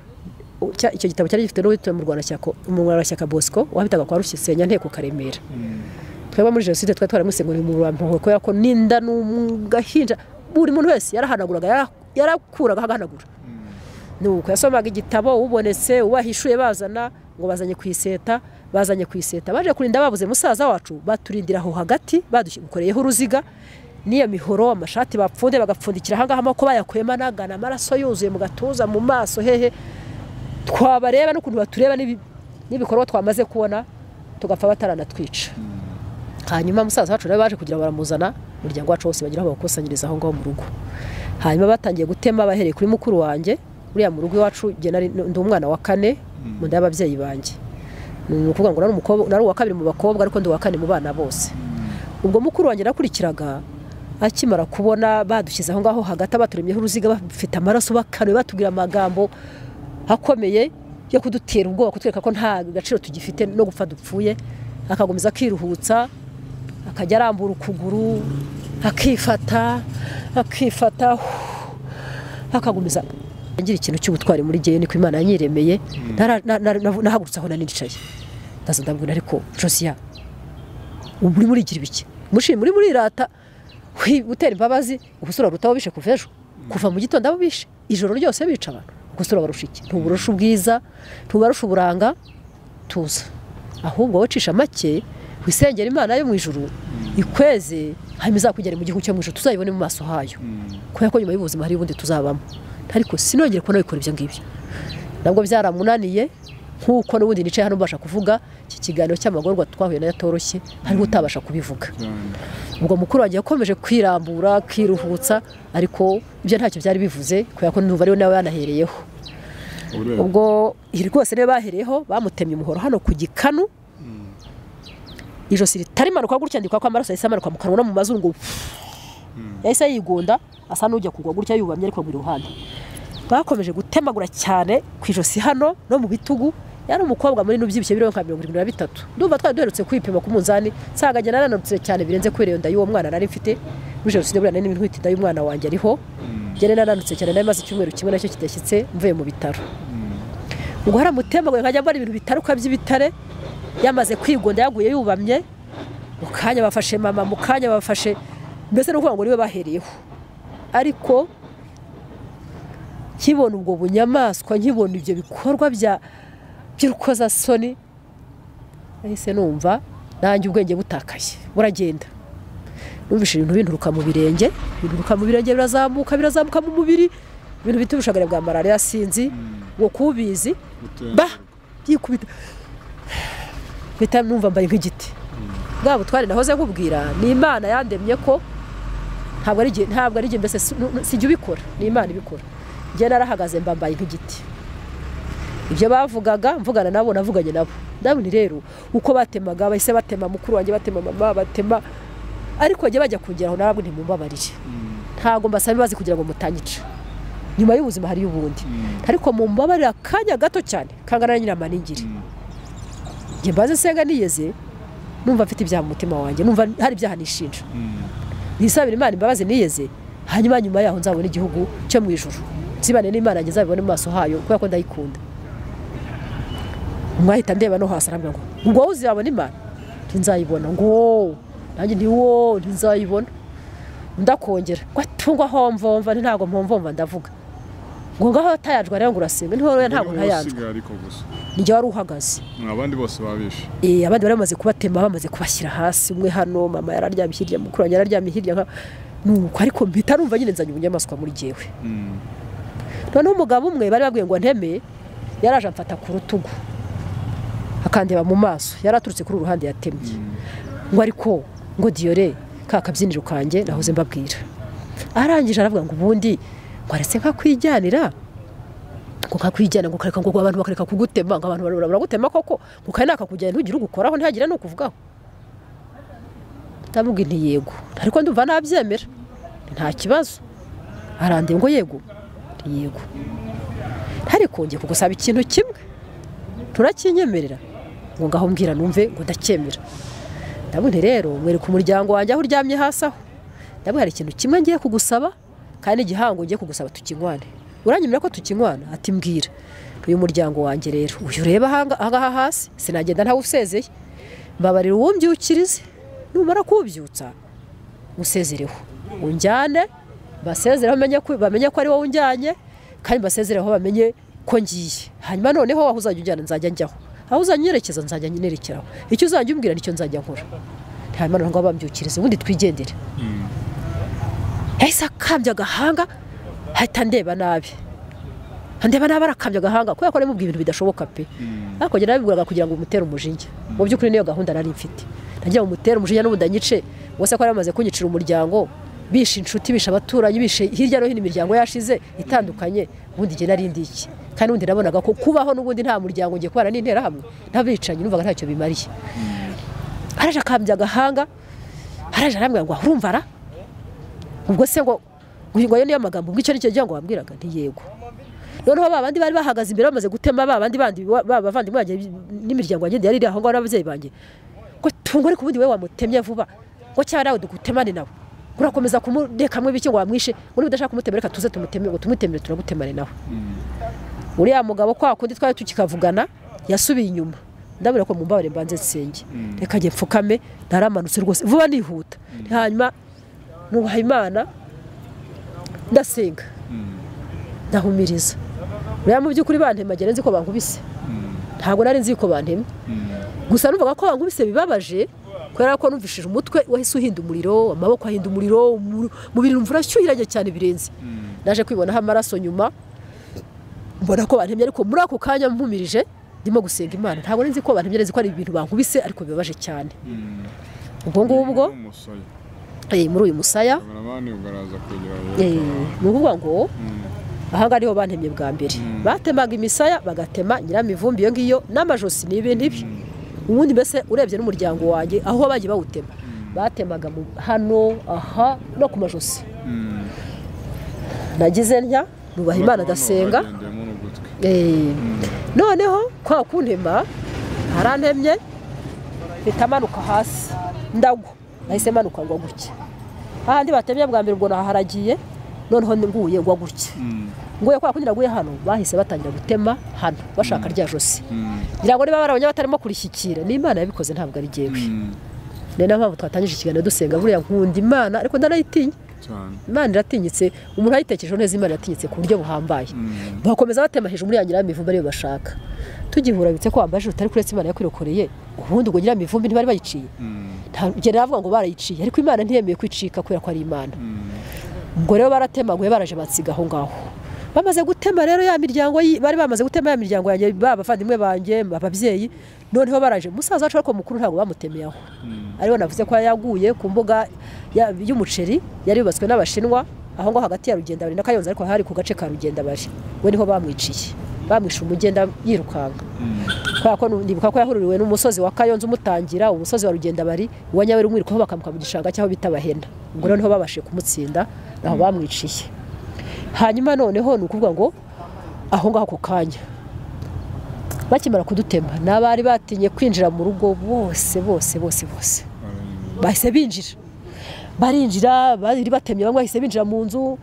icyo gitabo cyari gifite n'uwitwa mu rwanda bosco wabitaga kwa rushyisenya nteko karemera twebwe muri jenoside twari twaramusize ngo ni mu bampuhwe kubera ko n'inda ni gahinja buri muntu wese yarahanaguraga yarakuraga agahanagura nuko yasomaga igitabo ubonetse ubahishuye bazana ngo bazanye ku iseta bazanye ku iseta baje kurinda babuze musaza wacu baturindira aho hagati badukoreyeho uruziga n'iyo mihoro amashati bapfunde bagapfundikira ahangaha amako bayakuyemo anagana amaraso yuzuye mu gatuza mu maso hehe twabareba n'ukuntu batureba n'ibikorwa twamaze kubona tugapfa bataranatwica hanyuma musaza wacu rero baje kugira baramuzana umuryango wacu wose bagira aho bawukusanyiriza aho ngaho mu rugo hanyuma batangiye gutema bahereye kuri mukuru wanjye uriya mu rugo iwacu ndi umwana wa kane mu nda y'ababyeyi banjye ni ukuvuga ngo nari uwa kabiri mu bakobwa ariko ndi uwa kane mu bana bose ubwo mukuru wanjye nakurikiraga akimara kubona badushyize aho ngaho hagati abaturemyeho uruziga bafite amaraso bakanuye batubwira amagambo akomeye yo kudutera ubwoba kutwereka ko nta gaciro tugifite no gupfa dupfuye akagumiza akiruhutsa akajya arambura ukuguru akifata akifata akagumiza ngira ikintu cy'ubutwari muri gihe niko imana yanyiremeye nahagurutse aho nanicaye ndaza ndabwira ariko josiya ubu muri murigira ibiki mushi muri murirata wi- gutera imbabazi ugusura ruta bishe kuva ejo kuva mu gitondo abo bishe ijoro ryose bica abantu gusura barusha iki ntuburusha ubwiza ntubarusha uburanga tuza ahubwo wowe cisha make wisengera imana yo mu ijuru ikweze hanyuma izakugera mu gihugu cyo mu ijuru tuzayibone mu maso hayo kubera ko nyuma y'ubuzima hari ubundi tuzabamo ariko sinongere kubona wikora ibyo ngibyo nabwo byaramunaniye nk'uko n'ubundi nicaye hano mbasha kuvuga iki kiganiro cy'amagorwa twahuye nayo atoroshye hariho utabasha kubivuga ubwo mukuru wanjye yakomeje kwirambura akiruhutsa ariko ibyo ntacyo byari bivuze kubera ko n'ubu ariwe nawe yanahereyeho ubwo iri rwose niyo bahereyeho bamutemye umuhoro hano ku gikanu ijosi ritarimanuka gutya ndikwa ko amaraso yahise amanuka mu kanwa no mu mazuru ngo yahise yigunda asa n'ujya kugwa gutya yubamye ariko mu ruhande bakomeje gutemagura cyane ku ijosi hano no mu bitugu yari umukobwa munini ubyibushye biro nka mirongo irindwi na bitatu ndumva twari duherutse kwipima ku munzani nsanga njye narananutse cyane birenze kubera iyo nda y'uwo mwana nari mfite muri jenoside buriya nari ntwite inda y'umwana wanjye ariho njye nari narananutse cyane nari maze icyumweru kimwe nacyo kidashyitse mvuye mu bitaro ubwo haramutembaguye nkajya mbona ibintu bitaruka by'ibitare yamaze kwigonda yaguye yubamye mu kanya bafashe mama mu kanya bafashe mbese ni ukuvuga ngo niwe bahereyeho ariko nkibona ubwo bunyamaswa nkibona ibyo bikorwa bya by'urukozasoni nahise numva nanjye ubwenge butakaye buragenda numvise ibintu binturuka mu birenge binturuka mu birenge birazamuka birazamuka mu mubiri ibintu bita ubushagari bwa malariya sinzi ngo kubizi ba byikubita mpita numva mbaye nk'igiti bwa butware nahoze nkubwira ni imana yandemye ko ntabwo ari igihe ntabwo ari igihe mbese si- nu- nu- sijya ubikora ni imana ibikora njye narahagaze mba mbaye nk'igiti ibyo bavugaga mvugana nabo navuganye nabo ndabona rero uko batemaga bahise batema mukuru wanjye batema mama batema ariko bajya bajya kungeraho ntabwo ntimumbabarire ntabwo mbasaba imbabazi kugira ngo mutanyica nyuma y'ubuzima hariyo ubundi ariko mumbabarire akanya gato cyane kangana na nyiramaningiri njye mbaze senga niyeze numva mfite ibyaha mu mutima wanjye numva hari ibyaha nishinja nisabira imana imbabazi niyeze hanyuma nyuma yaho nzabona igihugu cyo mu ijuru nzibane n'imana njye nzabibone mu maso hayo kubera ko ndayikunda mwahita ndeba no hasi arambwira ngo ngo wowe uzabona imana ntinzayibona ngo wowe nanjye nti wowe ntinzayibona ndakongera ngo atungwa homvomva nti ntabwo mpomvomva ndavuga ngo ngaho atayajwe rero ngo urasenga niho rero ntabwo ntayajwe ariko gusa nijye wari uhagaze abandi bose babishe Eh, abandi bari bamaze kubatema bamaze kubashyira hasi umwe hano mama yararyamye hirya mukuru wanjye yararyamye hirya nka nuko ariko mpita numva nyine nzanye ubunyamaswa muri jyewe noneho umugabo umwe bari babwiye ngo nteme yaraje amfata ku rutugu akandeba mu maso yaraturutse kuri uru ruhande yatemye ngo ariko ngo diyore ka kabyiniro kanjye nahoze mbabwira arangije aravuga ngo ubundi ngo aretse nkakwijyanira ngo kakwijyana ngo kareka ngo abantu bakareka kugutema ngo abantu barabura baragutema koko ngo kari nakakujyana ntugire ugukoraho ntihagire n'ukuvugaho ndamubwira nti yego ariko ndumva nabyemera nta kibazo arandeba ngo yego Nti yego ariko ngiye kugusaba ikintu kimwe ntunakinyemerera ngo ngaho mbwira numve ngo ndacyemera ndabona rero mwereka umuryango wanjye aho uryamye hasi aho ndabona hari ikintu kimwe ngiye kugusaba kandi igihango ngiye kugusaba tukinywane uranyemerera ko tukinywana ati mbwira uyu muryango wanjye rero uyu ureba ahanga- ahangaha hasi sinagenda ntawusezeye mbabarira uwumbyukirize numara kuwubyutsa musezereho unjyane basezereho bamenye ko- bamenye ko ari wowe unjyanye kandi basezereho bamenye ko ngiye hanyuma noneho aho uzajya unjyana nzajya njyaho aho uzajya unyerekeza nzajya nerekeraho icyo uzajya umbwira nicyo nzajya nkora hanyuma noneho ngo bambyukirize ubundi twigendere yahise akambya agahanga ahita ndeba nabi ndeba nabi arakambya agahanga kubera ko ari mubwiye ibintu bidashoboka pe ariko njye nabibwiraga kugira ngo umutere umujinya mu by'ukuri niyo gahunda nari mfite nagira ngo umutere umujinya n'ubundi anyice ubwo se ko yari amaze kunyicira umuryango bishe inshuti bishe abaturanyi bishe hirya no hino imiryango yashize itandukanye ubundi njye nari ndi iki kandi ubundi nabonaga ko kubaho n'ubundi nta muryango ngiye kubana n'interahamwe n'abicanyi numvaga ntacyo bimariye araje akambya agahanga araje arambwira ngo urumva ara ubwo se ngo ngo ayo niyo magambo ubwo icyo ari cyo gihe ngo wambwiraga ntiyego noneho ba bandi bari bahagaze imbere bamaze gutema ba bandi bandi ba- ba bavandimwe banjye n'imiryango yanjye yari iri aho ngaho n'ababyeyi banjye ngo tungo ariko ubundi wowe wamutemye vuba ngo cyangwa nawe dukutemane nawe ngo urakomeza kumudekamwe bike ngo wamwishe ngo niba udashaka kumutemera reka tuze tumuteme ngo tumutemere turagutemane nawe uriya mugabo kwa kundi twari tukikavugana yasubiye inyuma ndabona ko mumbabarire mbanze nsenge reka njye mfukame naramanutse rwose vuba nihuta hanyuma nubaha imana ndasenga ndahumiriza uriya mu by'ukuri bantema ngera nzi ko bankubise ntabwo nari nzi ko bantema gusa numvaga ko bankubise bibabaje kubera ko numvishije umutwe wahise uhinda umuriro amaboko ahinda umuriro umubiri umvura ashyuhiranye cyane birenze naje kwibonaho amaraso nyuma mbona ko bantemye ariko muri ako kanya mpumirije ndimo gusenga imana ntabwo nzi ko bantemye nzi ko ari ibintu bankubise ariko bibabaje cyane ubwo ngubwo eh, muri uyu musaya eh, ni ukuvuga ngo ahangaha ariho bantemye bwa mbere batemaga imisaya bagatema nyiramivumbi iyo ngiyo n'amajosi ni ibintu ibi ubundi mbese urebye n'umuryango wanjye aho bagiye bawutema batemaga mu- hano aha no ku majosi nagize ntya nubaha imana ndasenga Eh, noneho kwa kuntema harantemye mpita amanuka hasi ndagwa nahise manuka ngwa gutya ahandi batemye bwa mbere ubwo naharagiye noneho nguye ngwa gutya nguye kwa kundi naguye hano bahise batangira gutema hano bashaka rya josi ngira ngo niba barabonye batarimo kurishyikira ni imana yabikoze ntabwo ari jyewe ni nayo mpamvu twatangije ikiganiro dusenga buriya nkunda imana ariko ndanayitinya imana iratinyitse umuntu ayitekerejeho neza imana iratinyitse ku buryo buhambaye bakomeza batema hejuru muri ya nyiramivumbi ariyo bashaka tugihura bitse ko wambaye ijuru utari kuretse imana yakwirokoreye ubundi ubwo nyiramivumbi ntibari bayiciye njye navuga ngo barayiciye ariko imana ntiyemeye kwicika kubera ko ari imana ubwo rero baratemaguye baraje bansiga aho ngaho bamaze gutema rero ya miryango yi- bari bamaze gutema ya miryango yanjye ba bavandimwe banjye ababyeyi noneho baraje musaza wacu ariko mukuru ntabwo bamutemeye aho ariwe navuze ko yaguye ku mbuga ya- y'umuceri yari yubatswe n'abashinwa aho ngaho hagati ya rugenda bari na kayonza ariko hari ku gace ka rugenda bari we niho bamwiciye bamwishe umugenda yirukanka kubera ko nu- ndibuka ko yahururiwe n'umusozi wa kayonza umutangira umusozi wa rugenda bari uwa nyabera umwirikaho bakamuka mu gishanga cy'aho bita bahenda ubwo rero niho babashije kumutsinda naho bamwiciye hanyuma noneho ni ukuvuga ngo aho ngaho ako kanya bakimara kudutema n'abari batinye kwinjira mu rugo bose bose bose bose bahise binjira barinjira bari batemye bamwe bahise binjira mu nzu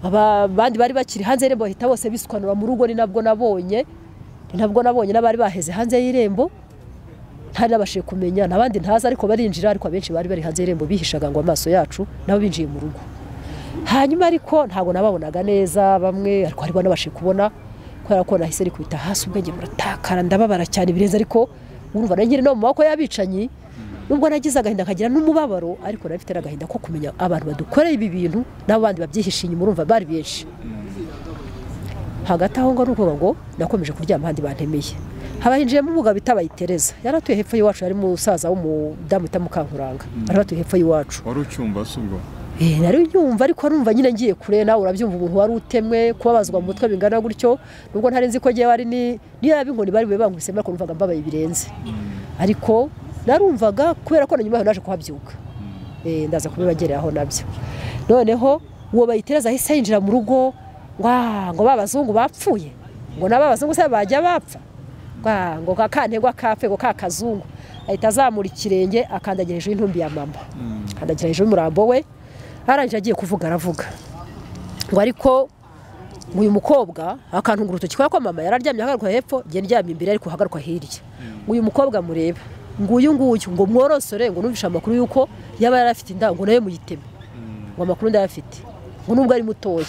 aba- abandi bari bakiri hanze y'irembo bahita bose bisukanura mu rugo ni nabwo nabonye ni nabwo nabonye n'abari baheze hanze y'irembo ntari nabashije kumenya n'abandi ntazi ariko barinjira ariko abenshi bari bari hanze y'irembo bihishaga ngo amaso yacu nabo binjiye mu rugo hanyuma ariko ntabwo nababonaga neza bamwe ariko harimo n'abashe kubona kubera ko nahise rikubita hasi ubwenge buratakara ndababara cyane birenze ariko urumva nari nkiri no mu maboko y'abicanyi nubwo nagize agahinda nkagira n'umubabaro ariko nari mfite n'agahinda ko kumenya abantu badukoreye ibi bintu n'abo bandi babyihishe inyuma urumva bari benshi hagati aho ngo ni ukuvuga ngo nakomeje kuryama ahandi bantemeye haba hinjiyemo umugabo bita bayitereza yari atuye hepfo y'iwacu yari musaza w'umudamu bita mukankuranga bari batuye hepfo y'iwacu wari ucyumva se ubwo Eh, nari nyumva ariko numva nyine ngiye kure nawe urabyumva umuntu wari utemwe kubabazwa mu mutwe bingana gutyo nubwo ntari nzi ko ngewe ari ni niyo yaba inkoni bari bube bankubisemo ariko numvaga mbabaye birenze ariko narumvaga kubera ko na nyuma yaho naje kuhabyuka Eh, ndaza kubibagerera aho nabyo noneho uwo bayitereza ahise yinjira mu rugo wa ngo ba bazungu bapfuye ngo naba bazungu se bajya bapfa Wa, ngo kakantegwa kapfe ngo ka kazungu ahita azamura ikirenge akandagira hejuru y'intumbi ya mama akandagira hejuru y'umurambo we arangije agiye kuvuga aravuga ngo ariko ngo uyu mukobwa akantunga urutoki kubera ko mama yararyamye ahagaruka hepfo njye ndyamye imbere ariko ahagaruka hirya ngo uyu mukobwa mureba ngo uyu nguyu ngo mworosore ngo numvishe amakuru y'uko yaba yari afite inda ngo nawe muyiteme ngo amakuru ndayafite ngo nubwo ari mutoya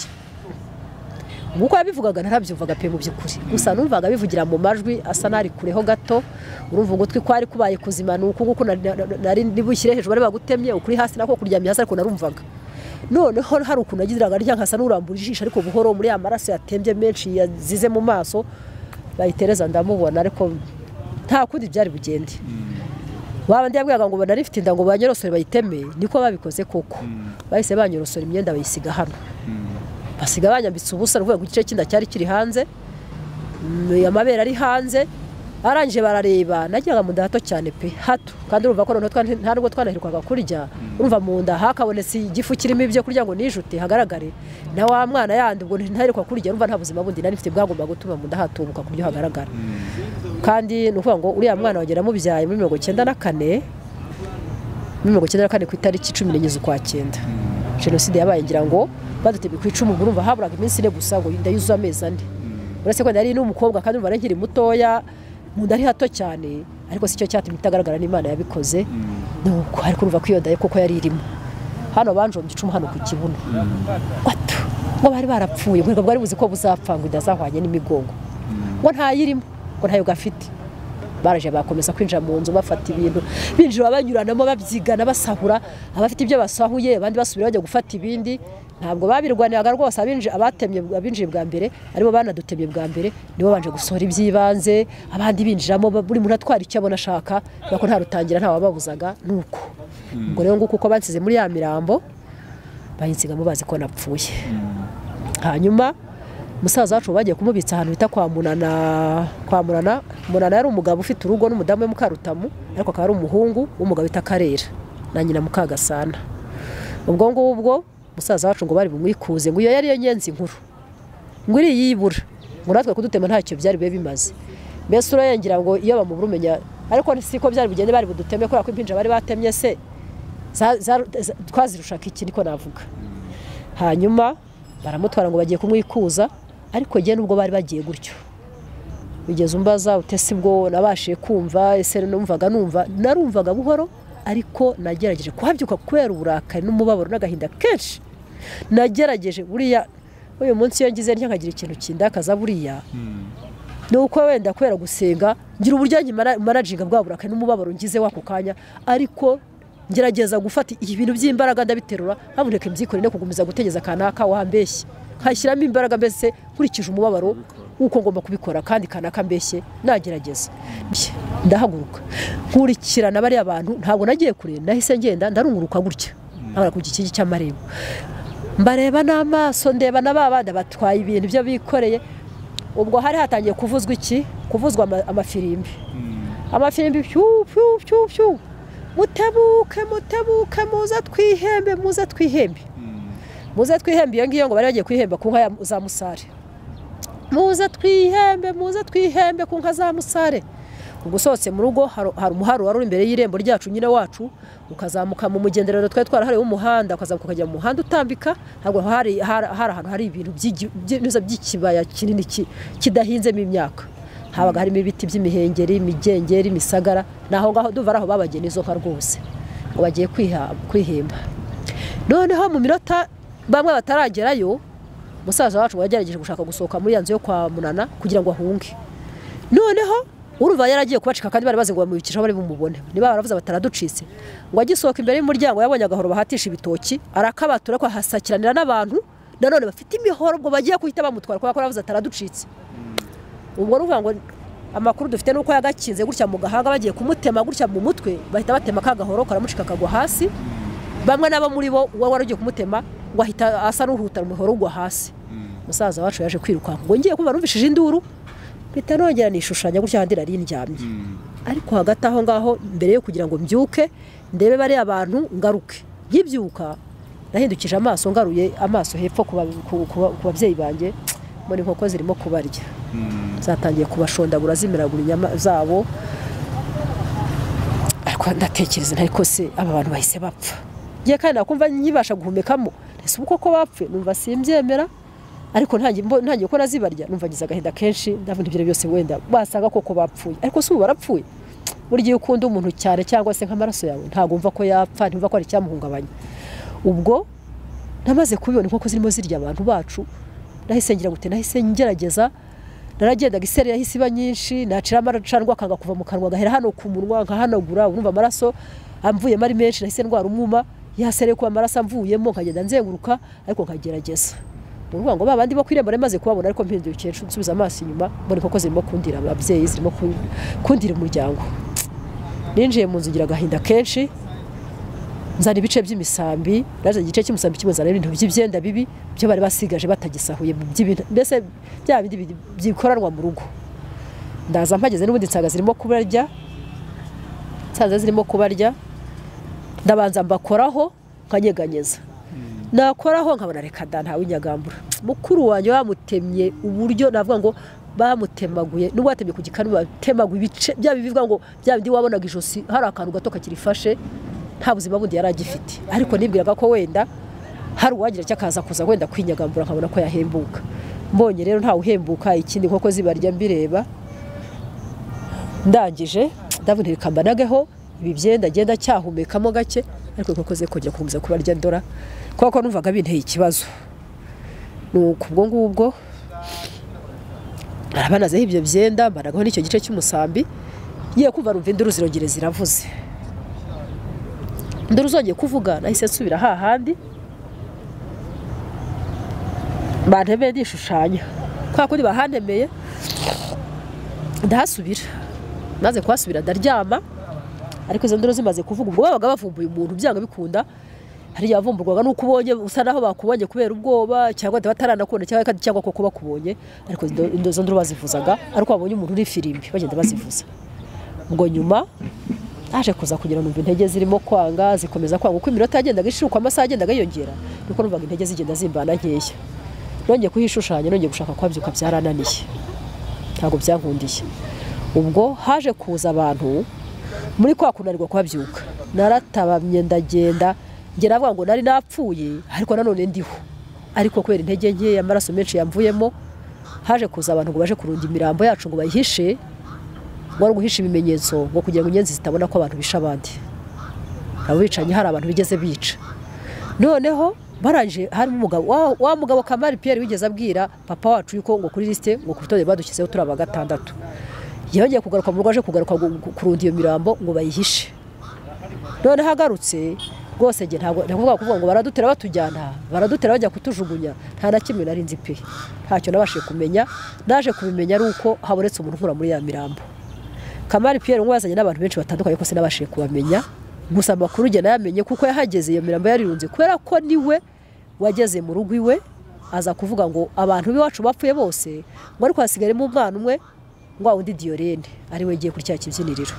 nkuko yabivugaga ntarabyumvaga pe mu by'ukuri gusa numvaga bivugira mu majwi asa n'ari kureho gato urumva ugutwi ko ari kubaye kuzima ni uku nguku nari- nari- nari ndibushyire hejuru bari bagutemye ukuri hasi nako kuryamye hasi ariko narumvaga noneho hari ukuntu nagiraga rya nkasa n'urambura ijisho ariko buhoro muri ya maraso yatembye menshi yazize mu maso bayitereza ndamubona ariko nta kundi byari bugende waba ndiyabwiraga ngo banari inda ngo banyorosore bayiteme niko babikoze koko bahise banyorosora imyenda bayisiga hano basiga banyambitse ubusa ni ukuvuga ngo igice cy'inda cyari kiri hanze mm, amabere ari hanze arangije barareba nagiraga mu nda hato cyane pe hato kandi urumva ko noneho twa- nta nubwo twanaherukaga kurya urumva mu nda hakabonetse igifu kirimo ibyo kurya ngo nijute hagaragare na wa mwana yandi ubwo ntaheruka kurya urumva nta buzima bundi nari mfite bwagombaga gutuma mu nda hatumbuka ku buryo hagaragara kandi ni ukuvuga ngo uriya mwana wagera mubyaye muri mirongo icyenda na kane muri mirongo icyenda na kane ku itariki cumi n'enye z'ukwa cyenda jenoside yabaye ngira ngo badutemye ku icumu urumva haburaga iminsi ine gusa ngo inda yuzuye amezi ane uretse ko nari n'umukobwa kandi urumva nari nkiri mutoya mu nda ari hato cyane ariko si cyo cyatumye itagaragara n'imana yabikoze ni uko ari kumva kwiyodaye kuko yari irimo hano banjombye icumu hano ku kibuno bato ngo bari barapfuye ngo bwari buzi ko buzapfa ngo idazahwanye n'imigongo ngo ntayirimo ngo ntayo gafite baraje bakomeza kwinjira mu nzu bafata ibintu binjira banyuranamo babyigana basahura abafite ibyo basahuye abandi basubira bajya gufata ibindi ntabwo babirwaniraga rwose abinji- abatemye abinjiye bwa mbere aribo banadutemye bwa mbere nibo banje gusohora iby'ibanze abandi binjiramo ba- buri muntu atwara icyo abona ashaka kubera ko nta rutangira nta wababuzaga nuko ubwo rero nguko uko bansize muri ya mirambo bayinsigamo bazi ko napfuye hanyuma musaza wacu bagiye kumubitsa ahantu bita kwa munana kwa munana munana yari umugabo ufite urugo n'umudamu we mukarutamu ariko akaba ari umuhungu w'umugabo bita karera na nyina mukagasana ubwo ngubwo musaza wacu ngo bari bumwikuze ngo iyo yari yo nyenzi nkuru ngo iri yibura ngo natwe kudutema ntacyo byari bibe bimaze mbese urayengera ngo iyo bamubura umenya ariko siko byari bugende bari buduteme kubera ko impinja bari batemye se za- za- za- twazirushaga iki niko navuga hanyuma baramutwara ngo bagiye kumwikuza ariko njye nubwo bari bagiye gutyo bigeze umbaza utese bwo nabashije kumva ese numvaga numva narumvaga buhoro ariko nagerageje kuhabyuka kubera uburakari n'umubabaro n'agahinda kenshi nagerageje buriya uyu munsi iyo ngize ntya nkagira ikintu kindakaza buriya ni uko wenda kubera gusenga ngira uburyo njye maraginga bwa burakari n'umubabaro ngize wako kanya ariko ngerageza gufata ibintu by'imbaraga ndabiterura haboneka ibyikore no kugumiza gutegeza kanaka wambeshye nkashyiramo imbaraga mbese nkurikije umubabaro w'uko ngomba kubikora kandi kanaka mbeshye nagerageza Mbye, ndahaguruka nkurikirana bariya bantu ntabwo nagiye kure nahise ngenda ndarunguruka gutya nkabara ku gikingi cy'amarembo mbareba n'amaso ndeba na ba bandi batwaye ibintu byo bikoreye ubwo hari hatangiye kuvuzwa iki kuvuzwa ama- amafirimbi amafirimbi pyu pyu pyu pyu mutebuke mutebuke muze twihembe muze twihembe muze twihembe iyo ngiyo ngo bari bagiye kwihemba ku nka ya- za musare muze twihembe muze twihembe ku nka za musare ubwo usohotse mu rugo hari hari umuharo wari uri imbere y'irembo ryacu nyine wacu ukazamuka mu mugenderero twari twarahariwe w'umuhanda ukazamuka ukajya mu muhanda utambika ntabwo hari hari hari ahantu hari ibintu by'igi- by'ibinoza by'ikibaya kinini ki- kidahinzemo imyaka habaga harimo ibiti by'imihengeri imigengeri imisagara ni aho ngaho duva ari aho babagena izo nka rwose ngo bagiye kwiha- kwihemba noneho mu minota bamwe bataragerayo musaza wacu ngo yagerageje gushaka gusohoka muri ya nzu yo kwa munana kugira ngo ahunge noneho urumva yaragiye kubacika kandi bari bazi ngo bamwibikijeho bari bumubone niba baravuze bataraducitse ngo agisohoka imbere y'umuryango yabonye agahoro bahatisha ibitoki arakabatura ko ahasakiranira n'abantu nanone bafite imihoro ubwo bagiye guhita bamutwara kubera ko baravuze ataraducitse ubwo ni ukuvuga ngo amakuru dufite ni uko yagakinze gutya mu gahanga bagiye kumutema gutya mu mutwe bahita batema ka gahoro karamucika akagwa hasi bamwe nabo muri bo uwo wari ugiye kumutema ngo ahita asa n'uhuta umuhoro ugwa hasi musaza wacu yaje kwirukanka ngo ngiye kumva numvishije induru mpita nongera nishushanya gutya ahandi nari ndyamye ariko hagati aho ngaho mbere yo kugira ngo mbyuke ndebe bariya bantu ngaruke nkibyuka nahindukije amaso ngaruye amaso hepfo ku ba- ku- ku ba- ku babyeyi banjye mbona inkoko zirimo kubarya zatangiye kubashondagura zimiragura inyama zabo ariko ndatekereza ntari kose aba bantu bahise bapfa ngiye kandi nakumva nkibasha guhumekamo ese ubu koko bapfe numva simbyemera ariko ntangiye mbo- ntangiye ko nazibarya numva ngize agahinda kenshi ndavuga ibyo byose wenda basanga koko bapfuye ariko si ubu barapfuye burya iyo ukunda umuntu cyane cyangwa se nk'amaraso yawe ntabwo wumva ko yapfa ntumva ko hari icyamuhungabanya ubwo namaze kubibona inkoko zirimo zirya abantu bacu nahise ngira gute nahise ngerageza naragendaga iseri yahise iba nyinshi nacira amacanwa akanga kuva mu kanwa gahera hano ku munwa nkahanagura urumva amaraso amvuyemo ari menshi nahise ndwara umwuma yasere kuba amaraso amvuyemo nkagenda nzenguruka ariko nkagerageza ni ukuvuga ngo ba bandi bo ku irembo nari maze kubabona ariko mpindukiye ncu- nsubiza amaso inyuma mbona inkoko zirimo kundira ababyeyi zirimo ku- kundira umuryango ninjiye mu nzu ngira agahinda kenshi nzana ibice by'imisambi naje igice cy'umusambi kimwe nzana ibintu by'ibyenda bibi byo bari basigaje batagisahuye by'ibintu mbese bya bindi bi- bikoranwa mu rugo ndaza mpageze n'ubundi nsanga zirimo kubarya nsanze zirimo kubarya ndabanza mbakoraho nkanyeganyeza nakoraho nkabona reka da ntawe inyagambura mukuru wanjye bamutemye uburyo navuga ngo bamutemaguye nubwo batemye ku gikanu batemaguye ibice bya bivuga ngo bya bindi wabonaga ijosi hari akantu gato kakirifashe nta buzima bundi yari agifite ariko nibwiraga ko wenda hari uwagira icyo akaza kuza wenda kwinyagambura nkabona ko yahembuka mbonye rero ntawe uhembuka ikindi nkoko zibarya mbireba ndangije ndabona ibikamba nagaho ibi byenda agenda cyahumekamo gake ariko inkoko ze kujya kuza kubarya ndora kubera ko numvaga binteye ikibazo ni ukubwo ngubwo arabanazeho ibyo byenda mbaragaho n'icyo gice cy'umusambi ngiye kumva rumva induru zirongere ziravuze induru zongeye kuvuga nahise nsubira hahandi bantemeye nishushanya kwa kundi bahantemeye ndahasubira maze kuhasubira ndaryama ariko izo nduru zimaze kuvuga ubwo babaga bavumbuye umuntu byanga bikunda hari yavumburwaga nuko ubonye usa naho bakubonye kubera ubwoba cyangwa bataranakubona cyangwa kandi cyangwa koko bakubonye ariko indo- izo nduru bazivuzaga ariko babonye umuntu uri firimbi bagenda bazivuza ubwo nyuma naje kuza kugira numva intege zirimo kwanga zikomeza kwanga uko iminota yagendaga ishuka amasaha yagendaga yiyongera niko numvaga intege zigenda zimbana nkeya nongeye kuhishushanya nongeye gushaka kwabyuka byarananiye ntabwo byankundiye ubwo haje kuza abantu muri kwa kunanirwa kuhabyuka naratabamye ndagenda njye navuga ngo nari napfuye ariko nanone ndiho ariko kubera intege nkeya amaraso menshi yamvuyemo haje kuza abantu ngo baje kurunda imirambo yacu ngo bayihishe ngo ari uguhisha ibimenyetso ngo kugira ngo inyenzi zitabona ko abantu bisha abandi abo bicanyi hari abantu bigeze bica noneho barangije harimo umugabo wa- wa mugabo kamari piyeri wigeze abwira papa wacu yuko ngo kuri lisite ngo ku rutonde badushyizeho turi aba gatandatu yongeye kugaruka mu rugo aje kugaruka gu- gu- kurunda iyo mirambo ngo bayihishe noneho agarutse rwose njye ntabwo ndavuga kuvuga ngo baradutera batujyana baradutera bajya kutujugunya nta na kimwe nari nzi pe ntacyo nabashije kumenya naje kubimenya ari uko habonetse umuntu nkura muri ya mirambo kamari piyeri ngo yazanye n'abantu benshi batandukanye kose nabashije kubamenya gusa amakuru njye nayamenye kuko yahageze iyo mirambo yarirunze kubera ko niwe wageze mu rugo iwe aza kuvuga ngo abantu b'iwacu bapfuye bose ngo ariko hasigaremo umwana umwe ngo wundi diyorene ariwe ngiye kuri cya kibyiniriro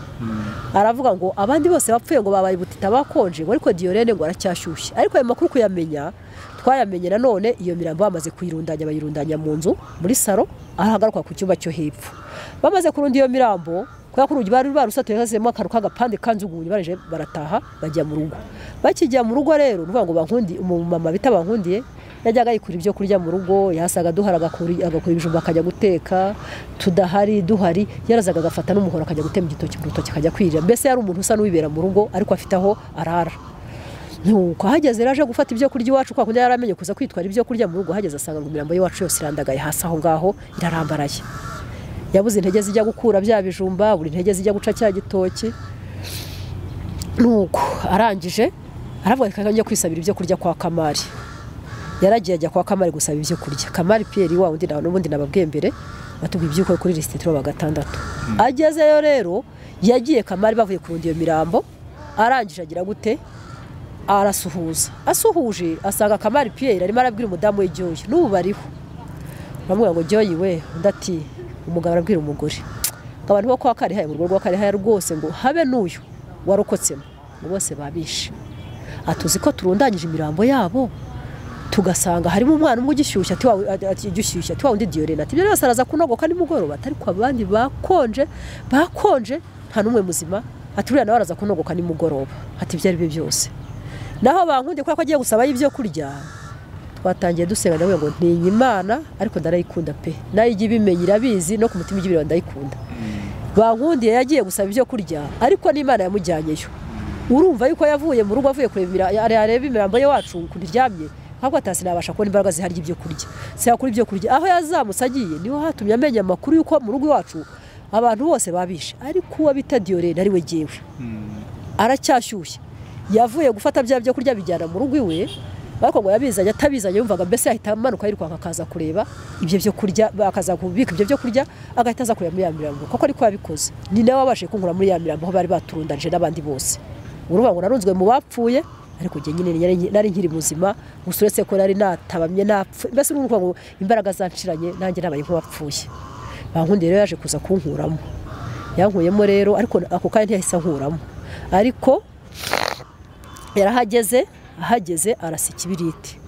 aravuga ngo abandi bose bapfuye ngo babaye ubutita bakonje ngo ariko diyorene ngo aracyashyushye ariko ayo makuru kuyamenya twayamenye nanone iyo mirambo bamaze kuyirundanya bayirundanya mu nzu muri saro ahagaruka ku cyumba cyo hepfo bamaze kurunda iyo mirambo kubera ko urugi bari barusatuye hazemo akantu k'agapande kanzugunye baraje barataha bajya mu rugo bakijya mu rugo rero ni ukuvuga ngo bankundi umumama bita bankundiye yajyaga yikura ibyo kurya mu rugo yasaga duhari agakura agakura ibijumba akajya guteka tudahari duhari yarazaga agafata n'umuhoro akajya gutema igitoki mu rutoki akajya kwirira mbese yari umuntu usa n'uwibera mu rugo ariko afite aho arara nuko ahageze rero aje gufata ibyo kurya iwacu kwa kundi yari amenye kuza kwitwara ibyo kurya mu rugo ahageze asanga ngo imirambo y'iwacu yose irandagaye hasi aho ngaho irarambaraye yabuze intege zijya gukura bya bijumba buri intege zijya guca cya gitoki nuko arangije aravuga reka njya kwisabira ibyo kurya kwa kamari yaragiye ajya kwa kamari gusaba ibyo kurya kamari piyeri wa undi nawe n'ubundi nababwiye mbere batubwiye iby'uko kuri lisite turaba gatandatu agezeyo rero yagiye kamari bavuye kurunda iyo mirambo arangije agira gute arasuhuza asuhuje asanga kamari piyeri arimo arabwira umudamu we jyoye n'ubu bariho bamubwira ngo jyoye we undi ati umugabo arabwira umugore ngo abantu bo kwa karihaya mu rugo rwa karihaya rwose ngo habe n'uyu warokotsemo ngo bose babishe atuzi ko turundanyije imirambo yabo tugasanga harimo umwana umwe ugishyushya ati wawe ati ugishyushya ati wawe undi diyorena ati ibyo byose araza kunogoka nimugoroba ati ariko abandi bakonje bakonje nta n'umwe muzima ati uriya nawe araza kunogoka nimugoroba ati ibyo ari byo byose naho bankundiye kubera ko agiye gusabayo ibyo kurya twatangiye dusenga ndavuga ngo ntinya imana ariko ndarayikunda pe nayo ijya ibimenya irabizi no ku mutima ijya ibireba ndayikunda bankundiye yagiye gusaba ibyo kurya ariko n'imana yamujyanyeyo urumva yuko yavuye mu rugo avuye kureba imira- areba imirambo ye wacu ukuntu iryamye ntabwo atasi nabasha kubona imbaraga zihari ibyo kurya siyakura ibyo kurya aho yazamutse agiye niho hatumye amenya amakuru y'uko mu rugo iwacu abantu bose babishe ariko uwo bita diyorene ari we jyewe aracyashyushye yavuye gufata bya byo kurya bijyana mu rugo iwe ariko ngo yabizanye atabizanye yumvaga mbese yahita amanuka yirukanka akaza kureba ibyo byo kurya akaza kubika ibyo byo kurya agahita aza kureba muri ya mirambo kuko ariko yabikoze ni nawe wabashije kunkura muri ya mirambo aho bari baturundanije n'abandi bose uruvuga ngo narunzwe mu bapfuye ariko njye nyine nari nari nkiri muzima gusa uretse ko nari natabamye napfuye mbese ni ukuvuga ngo imbaraga zanciranye nanjye nabaye nk'uwapfuye bankundiye rero yaje kuza kunkuramo yankuyemo rero ariko ako kanya ntiyahise ankuramo ariko yarahageze ahageze arasa ikibiriti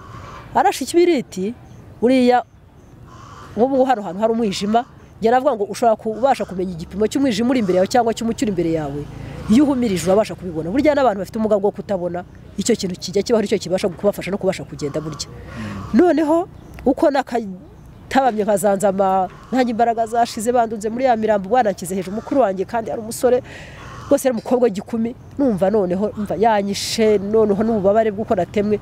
arasha ikibiriti buriya nk'ubu hano hantu hari umwijima njye navuga ngo ushobora kubasha kumenya igipimo cy'umwijima uri imbere yawe cyangwa cy'umucyo uri imbere yawe iyo uhumirije urabasha kubibona burya n'abantu bafite ubumuga bwo kutabona icyo kintu kijya kibaho nicyo kibasha kubafasha no kubasha kugenda burya noneho uko n'aka tabamye nkazanzama ntange imbaraga zashize bandunze muri ya mirambo bwanakize hejuru mukuru wanjye kandi ari umusore rwose ari umukobwa w'igikumi numva noneho mva yanyishe noneho n'ububabare bw'uko natemwe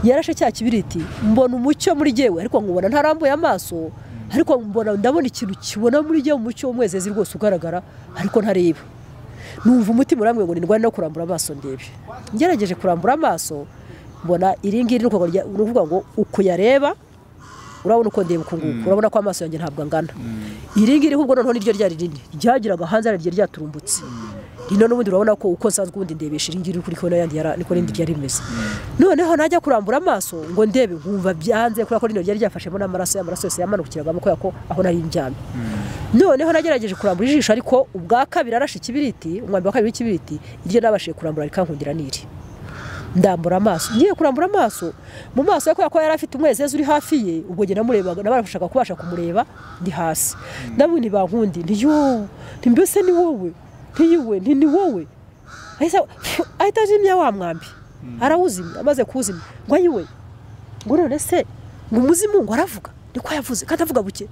yarashe cya kibiriti mbona umucyo muri jyewe ariko nkubona ntarambuye amaso ariko mbona ndabona ikintu kibona muri jyewe umucyo w'umwezezi rwose ugaragara ariko ntareba numva umutima uramwe ngo nirwane no kurambura amaso ndebe ngerageje kurambura amaso mbona iri ngiri ni ukuvuga ngo uko uyareba urabona uko ndeba uku nguku urabona ko amaso yanjye ntabwo angana iri ngiri ahubwo noneho niryo ryari rinini ryageraga hanze ari ryari ryaturumbutse rino n'ubundi urabona ko uko nsanzwe ubundi ndebesha iri ngiri uri kubona yandi yara- niko rindi ryari rimeze noneho najya kurambura amaso ngo ndebe nkumva byanze kubera ko rino ryari ryafashemo n'amaraso y'amaraso yose yamanukiraga kubera ko aho nari njyamye noneho nagerageje kurambura ijisho ariko ubwa kabiri arashe ikibiriti umwambi wa kabiri w'ikibiriti iryo nabashije kurambura rikankundira n'iri ndambura amaso ngiye kurambura amaso mu maso ye kubera ko yari afite umwezezi uri hafi ye ubwo njye namurebaga nabashaka kubasha kumureba ndi hasi ndabona bankundi nti yo nti mbese ni wowe nti yiwe nti ni wowe ahita- pfu, ahita azimya wa mwambi arawuzimya amaze kuwuzimya ngo ayiwe ngo none se ngo umuzimu ngo aravuga niko yavuze kandi avuga buke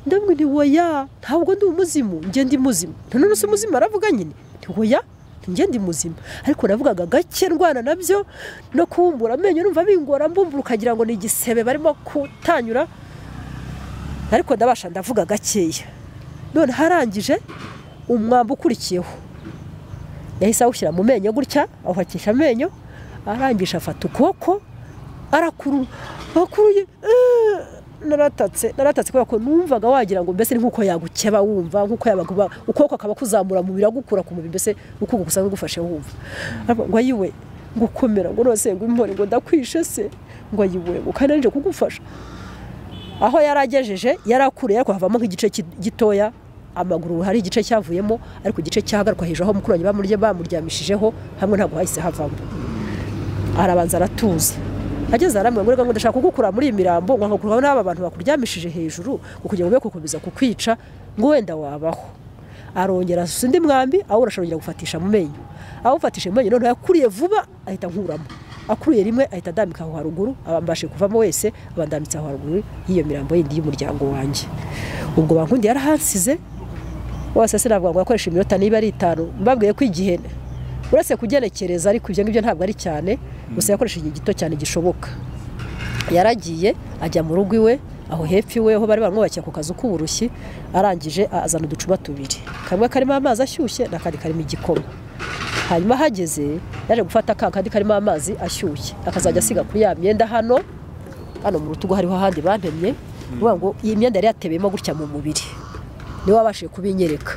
ndabwo nti woya ntabwo ndi umuzimu njye ndi muzima nta none se umuzimu aravuga nyine nti woya nti njye ndi muzima ariko navugaga gake ndwana nabyo no kubumbura amenyo numva bingora mbumbura ukagira ngo ni igisebe barimo kutanyura ariko ndabasha ndavuga gakeya none harangije umwambi ukurikiyeho yahise awushyira mu menyo gutya awuhakisha amenyo arangije afata ukuboko arakuru akuruye eh, naratatse naratatse kubera ko numvaga wagira ngo mbese ni nk'uko yagukeba wumva nk'uko yabaguba ukuboko akaba kuzamura mu biragukura ku mubiri mbese ukuboko gusanzwe gufashe wumva Aravuga ngo ayiwe ngo ukomera ngo nose ngo impore ngo ndakwishe se ngo ayiwe ngo kandi nje kugufasha aho yari agejeje yari akuriye ariko havamo nk'igice ki- gitoya amaguru hari igice cyavuyemo ariko igice cyahagaruka hejuru aho mukuru wanjye bamurya bamuryamishijeho hamwe ntabwo hahise havamo arabanza aratuza ageze aramwe ngo ngo ndashaka kugukura muri iyi mirambo ngo nkakuraho n'aba bantu bakuryamishije hejuru ngo kugira ngo be gukomeza kukwica ngo wenda wabaho arongera asusa undi mwambi awurasha arongera gufatisha mu menyo awufatisha mu menyo noneho yakuriye vuba ahita nkuramo akuruye rimwe ahita adambika aho haruguru abambashe kuvamo wese abandambitse aho haruguru y'iyo mirambo yindi y'umuryango wanjye ubwo bankundi yarahasize wose se navuga ngo akoresha iminota niba ari itanu mbabwiye ko igihe uretse kugenekereza ariko ibyo ngibyo ntabwo ari cyane gusa yakoresha igihe gito cyane gishoboka yaragiye ajya mu rugo iwe aho hepfo iwe aho bari baramwubakiye ku kazu k'uburushyi arangije azana uducupa tubiri kamwe karimo amazi ashyushye n'akandi karimo igikoma hanyuma ahageze yaje gufata ka kandi karimo amazi ashyushye akazajya asiga kuri ya myenda hano hano mu rutugu hariho ahandi bantemye uvuga ngo iyi myenda yari yatebeyemo gutya mu mubiri niwe wabashije kubinyereka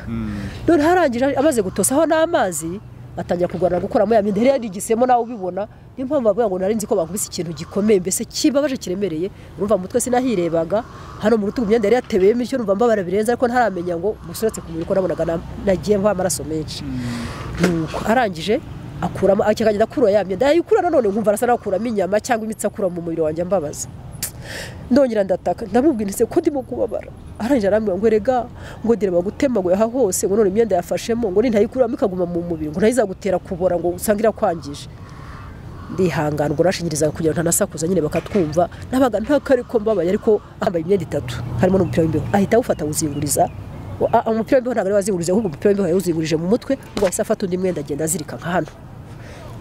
none harangije amaze gutosaho n'amazi atangira kurwana gukuramo ya myenda yari yarigisemo nawe ubibona niyo mpamvu bavuga ngo nari nzi ko bankubise ikintu gikomeye mbese kibabaje kiremereye urumva mu mutwe sinahirebaga hano mu rutugu imyenda yari yatebeyemo icyo numva mbabara birenze ariko ntaramenya ngo musuretse ku mubiri ko nabonaga na- nagiye mva amaraso menshi nuko arangije akuramo akagenda akura ya myenda yayikurana none nkumva arasa n'akuramo inyama cyangwa imitsi akura mu mubiri wanjye ambabaza ndongera ndataka ndamubwira ese ko ndimo kubabara arangije arambwira ngo erega ngo ndeba gutemaguye aha hose ngo none imyenda yafashemo ngo nintayikuramo ikaguma mu mubiri ngo ntayizagutera kubora ngo usange irakwangije ndihangana ubwo nashingirizaga kugira ngo ntanasakuza nyine bakatwumva nabaga ntakare ko mbabaye ariko ambaye imyenda itatu harimo n'umupira w'imbeho ahita awufata awuzinguriza Ah, ah, umupira w'imbeho ntabwo ari wazingurije ahubwo umupira w'imbeho yawuzingurije mu mutwe ngo ahise afata undi mwenda agenda azirika nka hano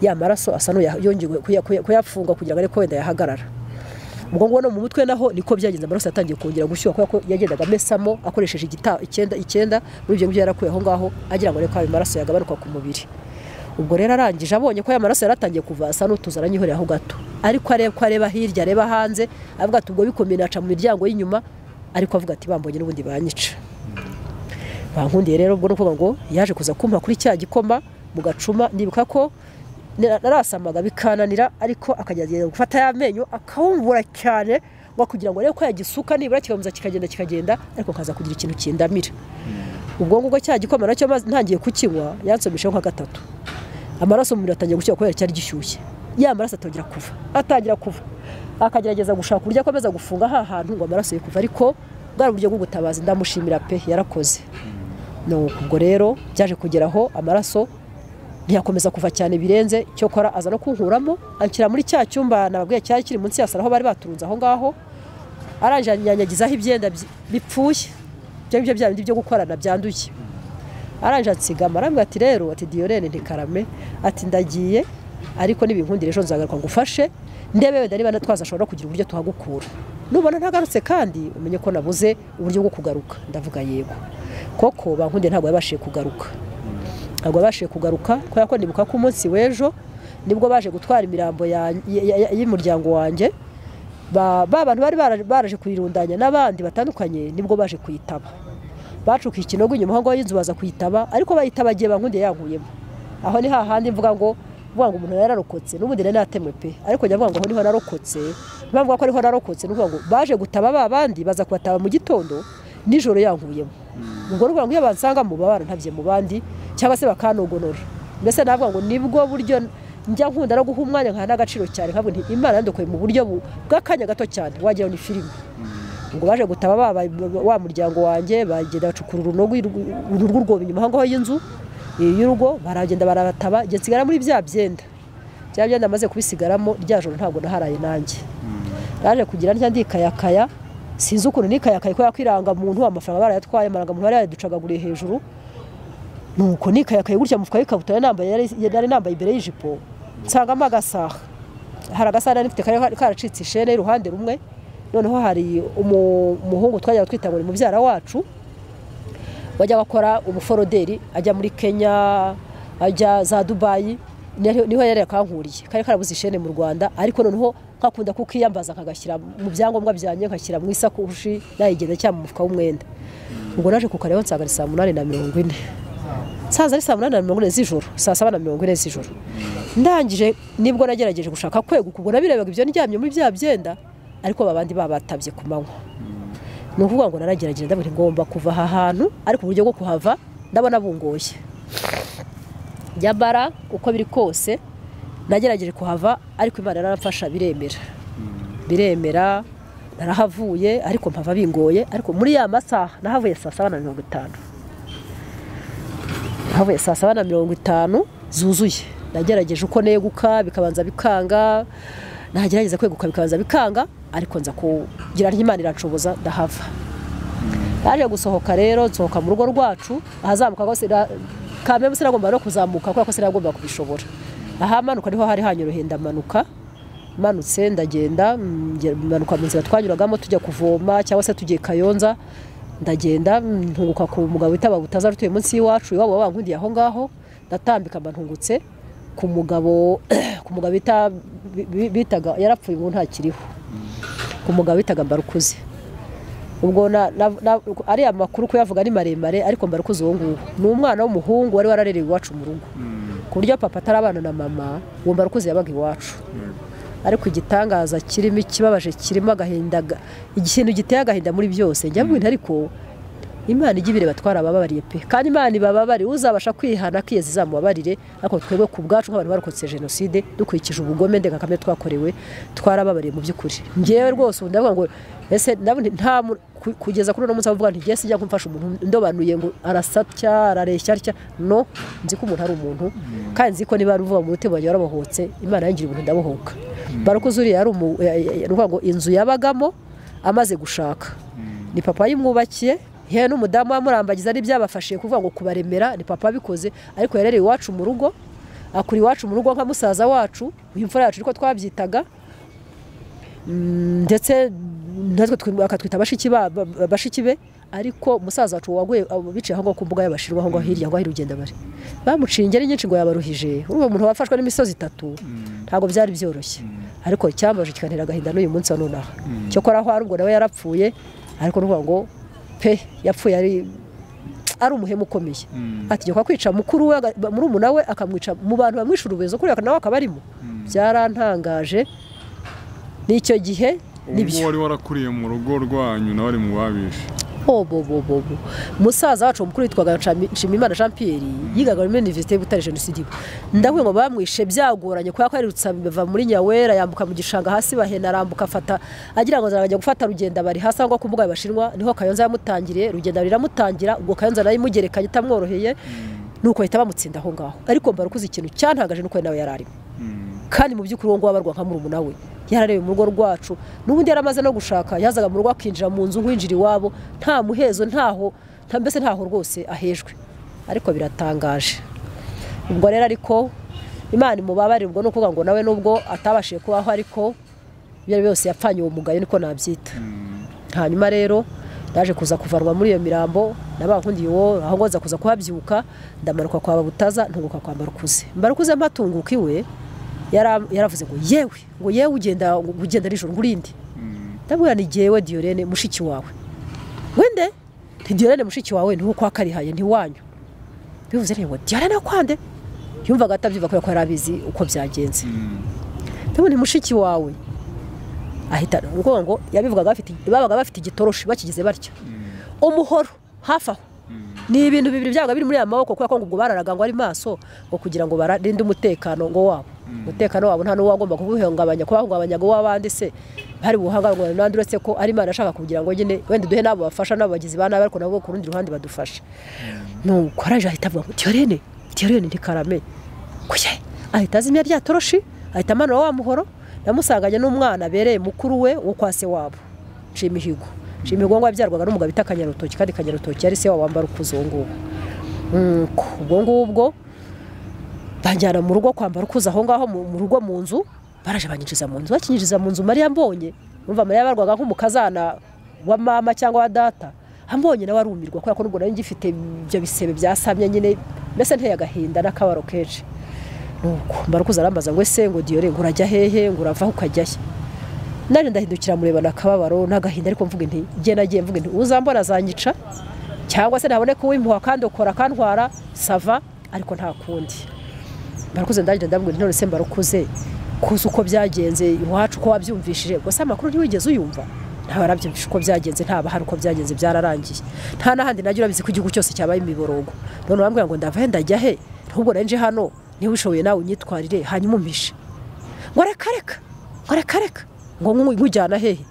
ya maraso asa n'uyongeye kuyafunga kugira ngo arebe ko wenda yahagarara ubwo ngubwo no mu mutwe naho niko byagenze amaraso yatangiye kongera gushyuha kubera ko yagendaga amesamo akoresheje igita icyenda icyenda muri ibyo ngibyo yarakuye aho ngaho agira ngo arebe ko ayo maraso yagabanuka ku mubiri ubwo rero arangije abonye ko aya maraso yari atangiye kuva asa n'utuza aranyihorera aho gato ariko areba ko areba hirya areba hanze avuga ati ubwo bikomeye naca mu miryango y'inyuma ariko avuga ati bambonye n'ubundi banyica bankundiye rero ubwo ni ukuvuga ngo yaje kuza kumpa kuri cya gikoma mu gacuma ndibuka ko nara- narasamaga bikananira ariko akagerageza gufata ya menyo akawumbura cyane ngo kugira ngo arebe ko yagisuka nibura kikamuza kikagenda kikagenda ariko kaza kugira ikintu kindamira ubwo ngubwo cya gikoma nacyo maze ntangiye kukinywa yansomisheho nka gatatu amaraso mu mubiri atangiye gushyuha kubera cyari gishyushye ya maraso atangira kuva atangira kuva akagerageza gushaka uburyo akomeza gufunga ha hantu ngo amaraso ye kuva ariko bwari uburyo bwo gutabaza ndamushimira pe yarakoze nuko ubwo rero byaje kugeraho amaraso ntiyakomeza kuva cyane birenze cyokora aza no kunkuramo anshyira muri cya cyumba nababwiye cyari kiri munsi ya saro aho bari baturunze aho ngaho aranyanyagizaho ibyenda byi- bipfuye ibyo ngibyo bya bindi byo gukorana byanduye aranje ansigama arambwira ati rero ati diyorene ntikarame ati ndagiye ariko nibinkundira ejo nzagaruka ngufashe ndebe wenda niba natwaza ashobora kugira uburyo tuhagukura nubona ntagarutse kandi umenye ko nabuze uburyo bwo kugaruka ndavuga yego koko bankundiye ntabwo yabashije kugaruka ntabwo yabashije kugaruka kubera ko ndibuka ko umunsi w'ejo nibwo baje gutwara imirambo ya- ya- ya- y'umuryango wanjye ba ba bantu bari baraje- baraje kuyirundanya n'abandi batandukanye nibwo baje kuyitaba bacukiye ikinogo inyuma aho ngaho y'inzu baza kuyitaba ariko bayitabagiye bankundiye yankuyemo aho ni hahandi mvuga ngo vuga ngo umuntu yararokotse n'ubundi nari natemwe pe ariko njya mvuga ngo aho niho narokotse bavuga ko ariho narokotse nukuvuga ngo baje gutaba ba bandi baza kubataba mu gitondo nijoro yankuyemo ubwo nukuvuga ngo iyo bansangamo baba barantabye mu bandi cyangwa se bakanogonora mbese navuga ngo nibwo buryo njya nkunda no guha umwanya nkaha n'agaciro cyane nkavuga nti imana yandokoye mu buryo bu- bw'akanya gato cyane wagira ngo ni filime ubwo baje gutaba ba- ba- wa muryango wanjye bagenda bacukura urunogo urugo rwobo inyuma aho ngaho y'inzu eh, y'urugo baragenda barabataba njye nsigara muri bya byenda bya byenda amaze kubisigaramo rya joro ntabwo naharaye nanjye naje kugira ntya ndikayakaya sinzi ukuntu nikayakaye kubera ko irangamuntu amafaranga barayatwaye amarangamuntu bari yaducagaguriye hejuru nuko nikayakaye gutya mufuka y'ikabutura nambaye yari- nari nambaye imbere y'ijipo nsangamo agasaha hari agasaha nari mfite kari karacitse ishene y'uruhande rumwe noneho hari umu- umuhungu twajyaga twita ngo ni mubyara wacu wajyaga akora umuforoderi ajya muri kenya ajya za dubayi niho niho yari yakankuriye kari karabuze ishene mu rwanda ariko noneho nkakunda kukiyambaza nkagashyira mu byangombwa byanjye nkashyira mu isakoshi nayigenda cyangwa mu mufuka w'umwenda ubwo naje kukareba nsanga ni saa munani na mirongo ine saza ari saa munani na mirongo ine z'ijoro saa saba na mirongo ine z'ijoro ndangije nibwo nagerageje gushaka kweguka ubwo nabirebaga ibyo ndyamye muri bya byenda ariko babandi babatabye ku manywa ni ukuvuga ngo naragerageje ndavuga nti ngomba kuva aha hantu ariko uburyo bwo kuhava ndabona bungoye nyamara uko biri kose nagerageje kuhava ariko imana yaramfasha biremera biremera narahavuye ariko mpava bingoye ariko muri ya masaha nahavuye saa saba na mirongo itanu havuye saa saba na mirongo itanu zuzuye nagerageje uko neguka bikabanza bikanga nagerageza kweguka bikabanza bikanga ariko nza kugira nti Imana irashoboza ndahava naje gusohoka rero nsohoka mu rugo rwacu ahazamuka hose kameme sinagomba no kuzamuka kubera ko sinagomba kubishobora ahamanuka niho hari hanyoroheye ndamanuka manutse ndagenda mm, nge- manuka mu nzira twanyuragamo tujya kuvoma cyangwa se tugiye kayonza ndagenda mm, ntunguka ku mugabo witaba butazara utuye munsi y'iwacu iwabo bankundiye aho ngaho ndatambika mba ntungutse ku mugabo ku mugabo bita bi- bi- bitaga yarapfuye ubu ntakiriho ku mugabo bitaga mbarukuze ubwo na- na- na- ariya makuru kuyavuga ni maremare ariko mbarukuze uwo nguwo ni umwana w'umuhungu wari wararerewe iwacu mu rugo ku buryo papa atarabana na mama uwo mbarukuze yabaga iwacu ariko igitangaza kirimo ikibabaje kirimo agahinda ga- ikintu giteye agahinda muri byose njya mbwira ariko imana ijya ibireba twarabababariye pe kandi imana ibababariye uzabasha kwihana akiyezi izamubabarire ariko twebwe ku bwacu nk'abantu barokotse jenoside dukurikije ubugome ndengakamere twakorewe twarababariye mu by'ukuri ngewe rwose ubu ndavuga ngo ese ndabona nta mu- ku- kugeza kuri uno munsi avuga nti ngewe sijya kumfasha umuntu ndobanuye ngo arasatya arareshya atya no nzi ko umuntu ari umuntu kandi nzi ko niba ari uvuga mu mutima wanjye warabohotse imana yangira ibintu ndabohoka barukuze uriya yari umu- ya- ya- ya- ni ukuvuga ngo inzu yabagamo amaze gushaka ni papa yimwubakiye yewe n'umudamu wamurambagiza ari byabafashije kuvuga ngo kubaremera ni papa abikoze ariko yarereye iwacu mu rugo akura iwacu mu rugo nka musaza wacu uyu mfura yacu niko twabyitaga Mm, ndetse natwe twi- akatwita bashiki ba- ba- ba- bashiki be ariko musaza wacu waguye abo biciye aho ngaho ku mbuga y'abashinwa aho ngaho hirya aho hari urugenda bari bamuciye ingeri nyinshi ngo yabaruhije uwo muntu wafashwe n'imisozi itatu ntabwo byari byoroshye ariko icyambaje kikantera agahinda n'uyu munsi wa none aha cyokora aho ari ubwo nawe yarapfuye ariko nuvuga ngo pe yapfuye ari ari umuhemu ukomeye ategekwa kwica mukuru we aga- ba- murumuna we akamwica mu bantu bamwisha urubezo kuriya nawe akaba arimo byarantangaje n'icyo gihe ubwo nibyo wari warakuriye mu rugo rwanyu nawe ari mu babishe obobobobo musaza wacu mukuru witwaga Nshami- nshimiyimana jean pierre yigaga muri universite butare jenoside iwe ndavuga ngo bamwishe byagoranye kubera ko aherutse biva muri nyawera yambuka mu gishanga hasi bahena arambuka afata agira ngo zarajya gufata rugenda bari hasi aho ngaho ku mbuga y'abashinwa niho kayonza yamutangiriye rugenda riramutangira ubwo kayonza nayo imugerekanye itamworoheye nuko bahita bamutsinda aho ngaho ariko mbarukuze ikintu cyantagaje nuko ari nawe yari arimo kandi mu by'ukuri uwo nguwo abarwa nka murumuna we yarareba mu rugo rwacu n'ubundi yaramaze no gushaka yazaga mu rugo akinjira mu nzu nkwinjira iwabo nta muhezo ntaho nta mbese ntaho rwose ahejwe ariko biratangaje ubwo rero ariko imana imubabarira ubwo ni ukuvuga ngo nawe nubwo atabashije kubaho ariko ibyo ari byose yapfanye uwo mugayo niko nabyita hanyuma rero yaje kuza kuvanwa muri iyo mirambo nabankundiye uwo aho ngoza kuza kuhabyibuka ndamanuka kwa butaza ntunguka kwa mbarukuze mbarukuze mpatunguka iwe yara- yaravuze ngo yewe ngo yewe ugenda ugenda nijoro ngurinde ndabwira ni jyewe diyorene mushiki wawe wende ntidiyorene mushiki wawe niwo kwa karihaye ntiwanyu bivuze rero ngo diyorene kwande yumvaga atabyumva kubera ko yari abizi uko byagenze ndabona ni mushiki wawe ahita ngo ngo yabivugaga bafite babaga bafite igitoroshi bakigize batya umuhoro hafi aho ni ibintu bibiri byabaga biri muri aya maboko kubera ko ngo ubwo bararaga ngo ari maso ngo kugira ngo barinde umutekano ngo wabo umutekano wabo nta n'uwo wagomba kuwuhungabanya kubahungabanya ngo w'abandi se hari ubuhangarwa n'andi uretse ko ari imana ashaka kugira ngo nyine wenda duhe n'abo bafasha n'abo bagizi ba nabi ariko nabo ku rundi ruhande badufashe nuko araje ahita avuga ngo tiyorene tiyorene ntikaramenye kuye ahita azimya rya toroshi ahita amanura wa muhoro namusanganye n'umwana abereye mukuru we wo kwa se wabo nshimihigo nshimihigo ngo yabyarwaga n'umugabo bita kanyarutoki kandi kanyarutoki yari se wabo wambara ukuze uwo nguwo Nuko ubwo ngubwo banjyana mu rugo kwambara ukuze aho ngaho mu mu rugo mu nzu baraje banyinjiza mu nzu bakinyinjiza mu nzu mariya mbonye numva mariya barwaga nk'umukazana wa mama cyangwa wa data ambonye nawe arumirwa kubera ko n'ubwo nari ngifite ibyo bisebe byasamye nyine mbese nteye agahinda n'akabaro kenshi nuko mbarukuza arambaza ngo ese ngo diyore ngo urajya hehe ngo urava aho ukajya he nanjye ndahindukira murebana akababaro n'agahinda ariko mvuga nti njye nagiye mvuga nti uzambona azanyica cyangwa se ntaboneka uwimpuha kandi ukora akantwara sava ariko nta kundi mbarukuze ndagenda ndabwira nti none se mbarukuze kuzi uko byagenze iwacu ko wabyumvishije gusa amakuru ntiwigeze uyumva ntawe arabyumvisha uko byagenze nta bahari uko byagenze byararangiye nta n'ahandi najya urabizi ko igihugu cyose cyabaye imiborogo none urambwira ngo ndava he ndajya he ntubwo nanje hano niba ushoboye nawe unyitwarire hanyuma umpishe ngo reka reka ngo reka reka ngo ngu- nkujyana hehe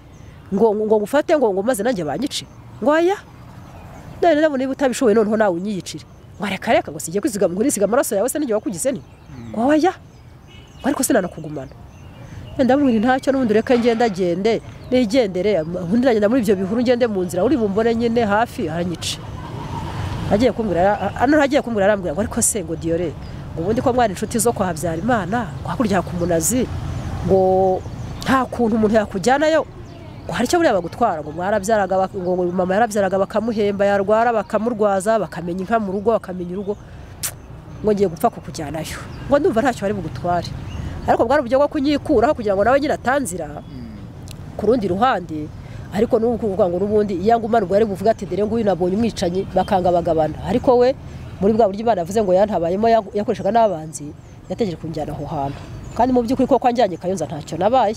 ngo ngo ngufate ngo ngo maze nanjye banyice ngo aya none nabona niba utabishoboye noneho nawe unyiyicire ngo reka reka ngo sijye kwizigama nkurisiga amaraso yawe se n'igihe wakugize ni ngo aya ngo ariko sinanakugumana ndamubwira ntacyo n'ubundi ureka ngenda agende nigendere ubundi nagenda muri ibyo bihuru ngende mu nzira uri bumbone nyine hafi aranyice agiye kumbwira ano agiye kumbwira arambwira ngo ariko se ngo diyore ngo ubundi ko mwana inshuti zo kwa Habyarimana ngo hakurya kumunazi ngo nta kuntu umuntu yakujyanayo ngo hari icyo buriya bagutwara ngo mwarabyaraga bak- ngo ngo mama yarabyaraga bakamuhemba yarwara bakamurwaza bakamenya inka mu rugo bakamenya urugo ngo ngiye gupfa kukujyanayo ngo ndumva ntacyo bari bugutware ariko bwari uburyo bwo kunyikuraho kugira ngo nawe nyine atanzira ku rundi ruhande ariko n'ubu kuvuga ngo n'ubundi iyo ngumana ubwo yari buvuga ati dore nguyu nabonye umwicanyi bakangabagabana ariko we muri bwa buryo imana yavuze ngo yantabayemo ya- yakoreshaga n'abanzi yategereje kunjyana aho hantu kandi mu by'ukuri ko kwanjyanye kayonza ntacyo nabaye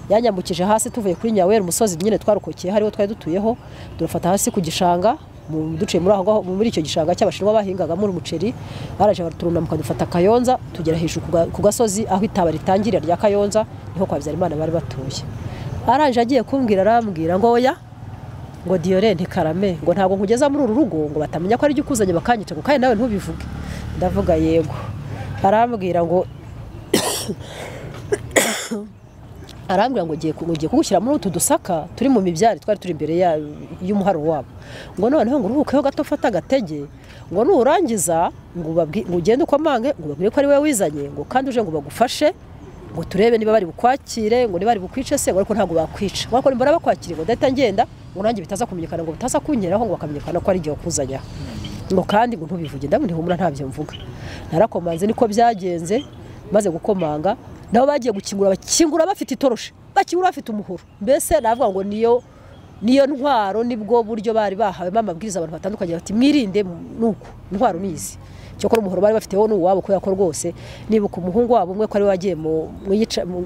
yanyambukije hasi tuvuye kuri nyawera umusozi nyine twarokokeye hariho twari dutuyeho durafata hasi ku gishanga mu- duciye muri aho ngaho muri icyo gishanga cy'abashinwa bahingagamo umuceri baraje turunamka dufata kayonza tugera hejuru ku ga- ku gasozi aho itaba ritangirira rya kayonza niho kwa Habyarimana bari batuye aranje agiye kumbwira arambwira ngo oya ngo diyore ntikarame ngo ntabwo nkugeza muri uru rugo ngo batamenya ko ari jya ukuzanye bakanyica ngo kandi nawe ntubivuge ndavuga yego arambwira ngo arambwira ngo ugiye ku- ugiye kugushyira muri utu dusaka turi mu mibyari twari turi imbere ya- y'umuharo wabo ngo noneho ngo uruhukeho gato ufate agatege ngo nurangiza ngo ubabwi- ngo ugende ukomange ngo ubabwire ko ari wowe wizanye ngo kandi uje ngo bagufashe ngo turebe niba bari bukwakire ngo niba bari bukwice se ngo ariko ntabwo bakwica ngo ariko nimbona bakwakire ngo ndahita ngenda ngo nanjye bitaza kumenyekana ngo bitaza kunyeraho ngo bakamenyekana ko ari igihe wakuzanye aha ngo kandi ngo ntubivuge ndabona humura ntabyo mvuga narakomanze niko byagenze maze gukomanga nabo bagiye gukingura bakingura bafite itoroshi bakingura bafite umuhoro mbese navuga ngo niyo niyo ntwaro nibwo buryo bari bahawemo amabwiriza abantu batandukanye bati mwirinde nuko intwaro nizi cyokora umuhoro bari bafite wo n'uwabo kubera ko rwose nibuka umuhungu wabo umwe ko ari we wagiye mu- mu iyica- mu-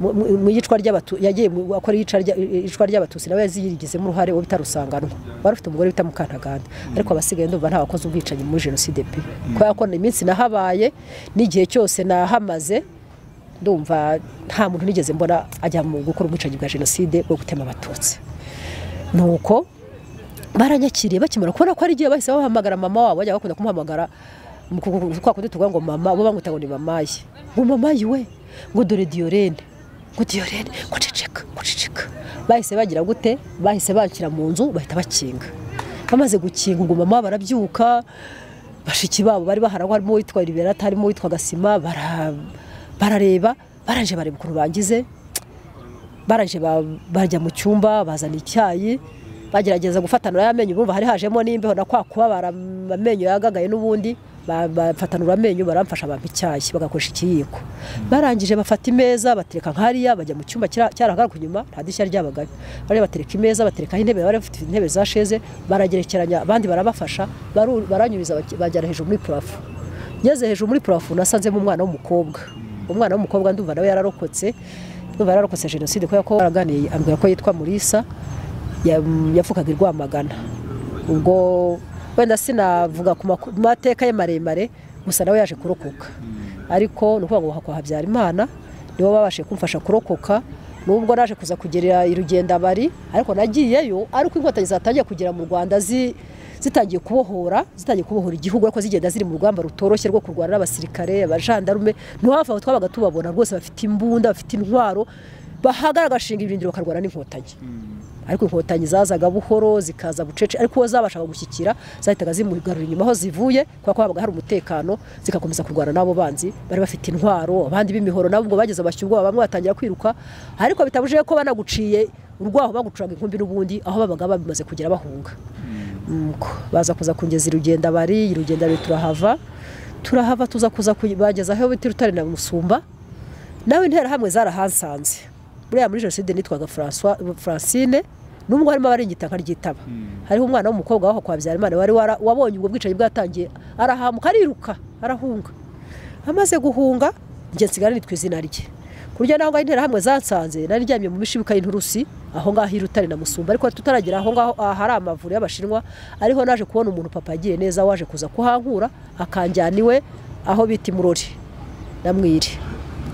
mu- mu- mu iyicwa ry'abatu yagiye mu- akora iyica rya- iyicwa ry'abatutsi nawe yazigizemo uruhare wo bita rusanganwa wari ufite umugore bita mukantaganda ariko abasigaye ndumva nta wakoze ubwicanyi muri jenoside pe kubera ko iminsi nahabaye n'igihe cyose nahamaze ndumva nta muntu nigeze mbona ajya mu gukora ubwicanyi bwa jenoside bwo gutema abatutsi nuko baranyakiriye bakimara kubona ko ari igihe bahise bahamagara mama wabo bajya bakunda kumuhamagara mu ku- ku- kwa kundi tuvuga ngo mama bo bamwita ngo ni mama ye ngo mama yiwe ngo dore diyorene ngo diyolene guceceka guceceka bahise bagira gute bahise bakira mu nzu bahita bakinga bamaze gukinga ngo mama barabyuka bashiki babo bari baharangwa harimo uwitwa liberata harimo uwitwa gasima bara- barareba baranje bareba ukuntu bangize baranje ba- bajya mu cyumba bazana icyayi bagerageza gufatanura y'amenyo bumva hari hajemo n'imbeho na kwa kubabara amenyo yagagaye n'ubundi ba- bafatanura amenyo baramfasha bampa icyayi bagakoresha ikiyiko barangije bafata imeza batereka nk'ariya bajya mu cyumba kira- cyarahagaruka inyuma nta dirishya ryabagayo bari batereka imeza baterekaho intebe bari bafite intebe za sheze baragerekeranya abandi barabafasha baru- baranyuriza baki- bagera hejuru muri purafo ngeze hejuru muri purafo nasanzemo umwana w'umukobwa umwana w'umukobwa ndumva nawe yararokotse ndumva yararokotse jenoside kubera ko baraganiye ambwira ko yitwa murisa ya- yavugaga i rwamagana ubwo wenda sinavuga ku maku- mateka ye maremare gusa nawe yaje kurokoka ariko ni ukuvuga ngo kwa habyarimana nibo babashije kumfasha kurokoka nubwo naje kuza kugerera i rugendabari ariko nagiyeyo ariko inkotanyi zatangiye kugera mu rwanda zi- zitangiye kubohora zitangiye kubohora igihugu ariko zigenda ziri mu rugamba rutoroshye rwo kurwana n'abasirikare abajandarume ntiwava aho twabaga tubabona rwose bafite imbunda bafite intwaro bahagara agashinga ibirindiro bakarwana n'inkotanyi ariko inkotanyi zazaga buhoro zikaza bucece ariko uwo zabashaga gushyikira zahitaga zimugarura inyuma aho zivuye kubera ko habaga hari umutekano zigakomeza kurwana n'abo banzi bari bafite intwaro abandi b'imihoro nabo ubwo bageze bashya ubwoba bamwe batangira kwiruka ariko bitabujije ko banaguciye urwaho bagucuraga inkumbi n'ubundi aho babaga bamaze kugera bahunga Nuko baza kuza kungeza irugenda bari irugenda bari turahava turahava tuza kuza kuy- bageza aho bita urutare na musumba nawe interahamwe zarahansanze buriya muri jenoside nitwaga François- francine nubwo harimo abaringita nkaryitaba hariho umwana w'umukobwa waho kwa habyarimana wari wara- wabonye ubwo bwicanyi bwatangiye arahamuka ariruka arahunga amaze guhunga njye nsigara nitwa izina rye kurya naho ngaho interahamwe zansanze nari ryamye mu mishibuka y'inturusi aho ngaho irutare na musumba ariko tutaragera aho ngaho ahari amavuriro y'abashinwa ariho naje kubona umuntu papa yagiye neza waje kuza kuhankura akanjyana iwe aho bita imurori namwiri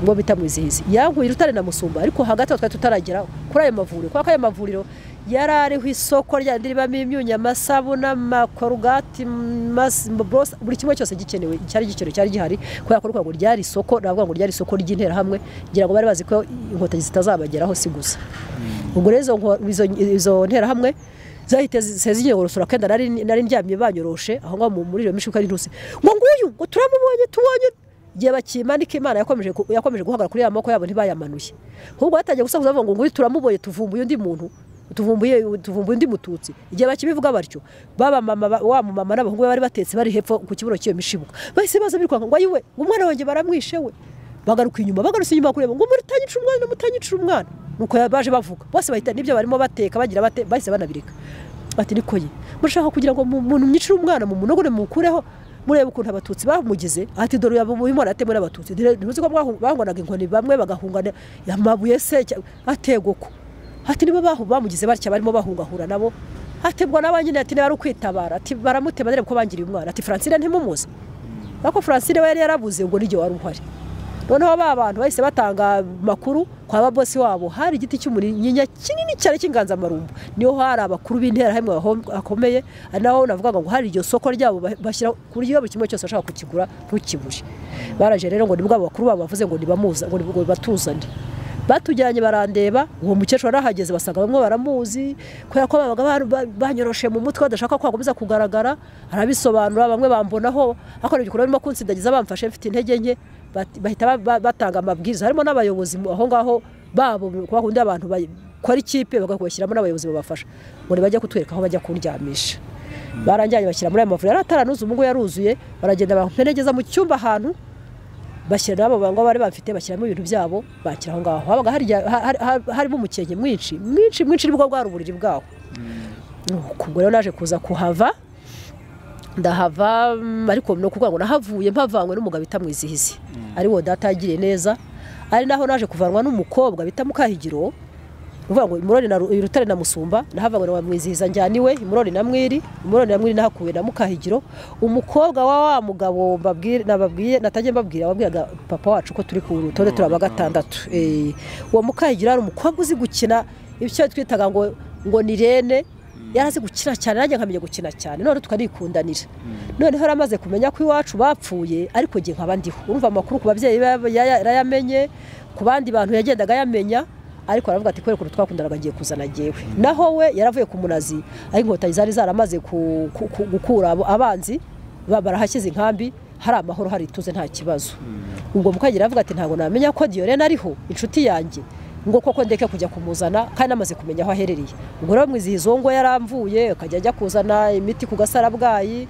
ubwo bita mwizihizi yankuye urutare na musumba ariko hagati aho twari tutaragera kuri ayo mavuriro kubera ko ayo mavuriro yari ariho isoko ryandi ribamo imyunyu amasabune amakorogati mas- borose buri kimwe cyose gikenewe cyari gikenewe cyari gihari kubera ko rwego ryari isoko navuga ngo ryari isoko ry'interahamwe ngira ngo bari bazi ko inkotanyi zitazabageraho si gusa ubwo rero izo nko- izo- izo nterahamwe zahite zigiye gorosora kenda nari nari ndyamye banyoroshe aho ngaho mu- muri iyo mishuka y'intusi ngo nguyu ngo turamubonye tubonye igihe bakimanika imana yakomeje ku- yakomeje guhagarara kuri ya maboko yabo ntibayamanuye ahubwo batangiye gusakuza bavuga ngo nguyu turamubonye tuvumbuye undi muntu tuvumbuye tuvumbuye undi mututsi igihe bakibivuga batyo baba mama ba- wa mumama n'abahungu be bari batetse bari hepfo ku kibuno cy'iyo mishibuka bahise baza birukanka ngo ayiwe ngo umwana wanjye baramwishe we bagaruka inyuma bagarutse inyuma kureba ngo mutanyicira umwana mutanyicira umwana nuko ya- baje bavuga bose bahita nibyo barimo bateka bagira bate bahise banabireka bati niko ye murashaka kugira ngo mu- muntu mnyicire umwana mu munogore mukureho murebe ukuntu abatutsi bamugize ati dore uyu mu imana yatemwe n'abatutsi Dire- ntuzi ko bwahu- banganaga inkoni bamwe bagahungana amabuye se cya- ategoko ati nibo bahu bamugize batya barimo bahungahura nabo atebwa n'aba nyine ati niba ari ukwitabara ati baramutema ndebe ko bangiriye umwana ati francine ntimumuzi ariko francine we yari yarabuze ubwo n'igihe wari uhari noneho ba bantu bahise batanga amakuru kwa ba bosi wabo hari igiti cy'umunyinya kinini cyane cy'inganzamarumbu niho hari abakuru b'interahamwe baho- bakomeye ari naho navugaga ngo hari iryo soko ryabo ba- bashyira ku buryo buri kimwe cyose bashaka kukigura ntukibure baraje rero ngo nibwo abo bakuru babo bavuze ngo nibamuza ngo nibwo batuzane batujyanye barandeba uwo mukecuru arahageze basanga bamwe baramuzi kubera ko babaga ba- ba- banyoroshe mu mutwe badashaka ko hakomeza kugaragara arabisobanura bamwe bambonaho akora igikorwa birimo kunsindagiza bamfashe mfite intege nke bati- bahita ba- ba- batanga amabwiriza harimo n'abayobozi mu- aho ngaho babo kuba kundi abantu bakora ikipe bagakubashyiramo n'abayobozi babafasha ngo bajya kutwereka aho bajya kundyamisha baranjyanye bashyira muri ayo mavuriro yari ataranuza ubu ngubu yaruzuye baragenda bamperegeza mu cyumba ahantu bashyira n'abo bango bari bafite bashyiramo ibintu byabo bakira aho ngaho habaga harya- ha- ha- harimo umukenke mwinshi mwinshi mwinshi nibwo bwari uburiri bwaho ubwo rero naje kuza kuhava ndahava mm, ariko ni ukuvuga ngo nahavuye mpavanywe n'umugabo bita mwizihizi ari wo data yagiriye neza ari naho naje kuvanwa n'umukobwa bita mukahigiro uvuga ngo imurori na Ru- rutare na musumba nahavanywe na mwizihiza njyaniwe imurori na mwiri imurori na mwiri nahakuwe na mukahigiro umukobwa wa wa mugabo mbabwire nababwiye natajya mbabwira wabwiraga papa wacu ko turi ku rutonde Wa turaba gatandatu. gatandatu Eh, uwo mukahigiro ari umukobwa uzi gukina icyo twitaga ngo ngo ni rene yarazi gukina cyane nanjye nkamenya gukina cyane none tukarikundanira noneho yaramaze kumenya ko iwacu bapfuye ariko igihe nkaba ndiho urumva amakuru ku babyeyi be yaya- yarayamenye ku bandi bantu yagendaga yamenya ariko aravuga ati kubera ukuntu twakundanaga ngiye kuzana ngewe naho we yaravuye ku munazi ariko inkotanyi zari zaramaze ku- ku- ku- gukura abo- abanzi ba- barahashyize inkambi hari amahoro hari ituze nta kibazo ubwo mukagira aravuga ati ntabwo namenya ko diyorene ariho inshuti yanjye ngo koko ndeke kujya kumuzana kandi amaze kumenya aho aherereye ubwo rero mwizihiza uwo ngo yaramvuye akajya ajya kuzana imiti ku gasarabwayi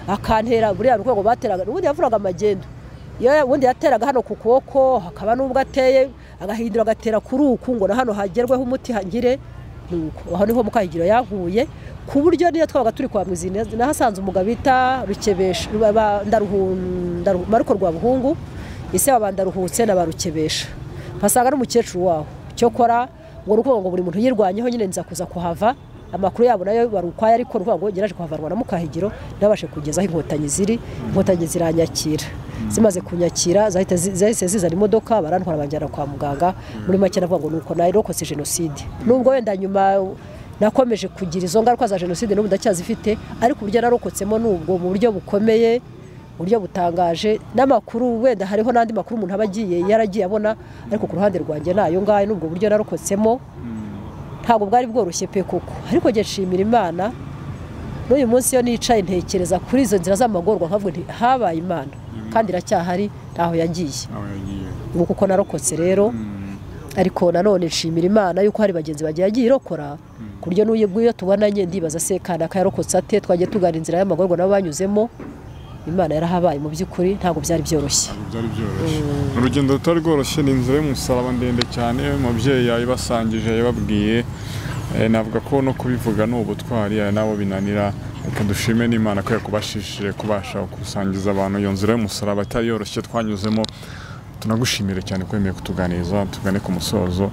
akantera buriya rwego bateraga ubundi yavuraga amagendo iyo ya- ubundi yateraga hano ku kuboko hakaba n'ubwo ateye agahindura agatera kuri uku ngo na hano hagerweho umuti hagire nuko aho niho mukahigiro yahuye ku buryo niyo twabaga turi kwa muzina nahasanze umugabo bita rukebesha Ruba- ba- Ndaruhu- Ndaruhu- maruko rwa buhungu ise wa bandaruhutse na barukebesha mpasanga n'umukecuru waho cyokora ngo ni ukuvuga ngo buri muntu yirwanyeho nyine nza kuza kuhava amakuru yabo nayo bari ukwaya ariko ni ukuvuga ngo ngeraje kuhavanwa na mukahigiro nabashe kugeza aho inkotanyi ziri inkotanyi ziranyakira zimaze kunyakira zahita zi- zahise zizana imodoka barantwara banjyana kwa muganga muri make navuga ngo nuko narokotse jenoside nubwo wenda nyuma nakomeje kugira izo ngaruka za jenoside n'ubu ndacyazifite ariko uburyo narokotsemo nubwo mu buryo bukomeye buryo butangaje n'amakuru wenda hariho n'andi makuru umuntu aba agiye yaragiye abona ariko ku ruhande rwanjye nayo ngayo n'ubwo buryo narokotsemo ntabwo bwari bworoshye pe koko ariko njye nshimira imana n'uyu munsi iyo nicaye ntekereza kuri izo nzira z'amagorwa nkavuga nti habaye imana kandi iracyahari ntaho yagiye aho yagiye ubu kuko narokotse rero ariko nanone nshimira imana yuko hari bagenzi bagiye agiye irokora ku buryo n'uyu nguyu iyo tubonanye ndibaza se kanaka yarokotse ate twagiye tugana inzira y'amagorwa nabo banyuzemo imana yarahabaye mu by'ukuri ntabwo byari byoroshye Ntabwo byari byoroshye urugendo rutari rworoshye ni inzira y'umusaraba ndende cyane umubyeyi yayibasangije yababwiye Eh, navuga ko no kubivuga ni ubutwari hari n'abo binanira reka dushime n'imana ko yakubashishije kubasha gusangiza abantu iyo nzira y'umusaraba itari yoroshye twanyuzemo tunagushimire cyane ko wemeye kutuganiriza tugane ku musozo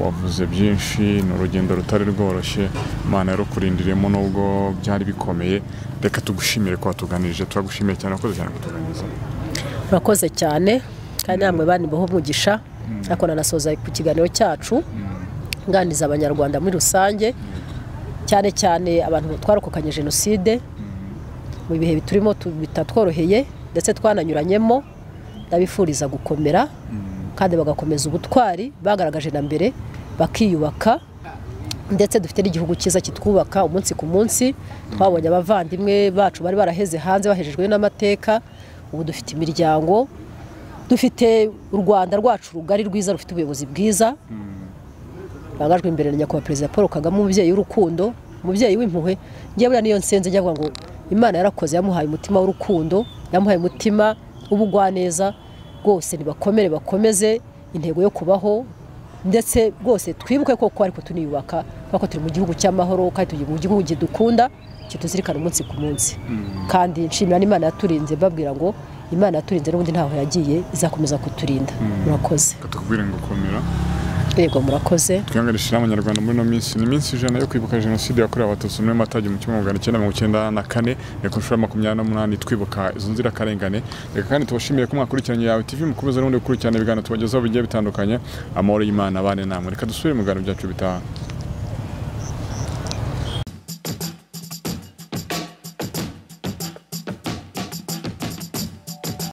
wavuze byinshi ni urugendo rutari rworoshye imana yarukurindiriyemo nubwo byari bikomeye reka tugushimire ko watuganirije turagushimiye cyane wakoze cyane kutuganiriza murakoze cyane kandi namwe banibaho umugisha ariko nanasoza ku kiganiro cyacu nganiriza abanyarwanda muri rusange cyane cyane abantu twarokokanye jenoside mu bihe turimo tu- bitatworoheye ndetse twananyuranyemo ndabifuriza gukomera kandi bagakomeza ubutwari bagaragaje na mbere bakiyubaka ndetse dufite n'igihugu cyiza kitwubaka umunsi ku munsi twabonye abavandimwe bacu bari baraheze hanze bahejejwe n'amateka ubu dufite imiryango dufite u rwanda rwacu rugari rwiza rufite ubuyobozi bwiza rangajwe imbere na nyakubahwa perezida paul kagame umubyeyi w'urukundo umubyeyi w'impuhwe njye buriya niyo nsenze njya avuga ngo imana yarakoze yamuhaye umutima w'urukundo yamuhaye umutima w'ubugwaneza rwose nibakomere bakomeze intego yo kubaho ndetse rwose twibuke koko ariko tuniyubaka kuko turi mu gihugu cy'amahoro kandi turi mu gihugu gidukunda kituzirikana umunsi ku munsi kandi nshimira n'imana yaturinze mbabwira ngo imana yaturinze n'ubundi ntaho yagiye izakomeza kuturinda murakoze katubwire ngo komera yego murakoze twihanganishije n'abanyarwanda muri ino minsi ni iminsi ijana yo kwibuka jenoside yakorewe abatutsi muri mata igihumbi kimwe magana cyenda mirongo icyenda na kane reka inshuro ya makumyabiri n'umunani twibuka izo nzirakarengane reka kandi tubashimire ko mwakurikiranye yawe tv mukomeze n'ubundi gukurikirana ibiganiro tubagezaho bigiye bitandukanye amahoro y'imana abane namwe reka dusubire mu biganiro byacu bitaha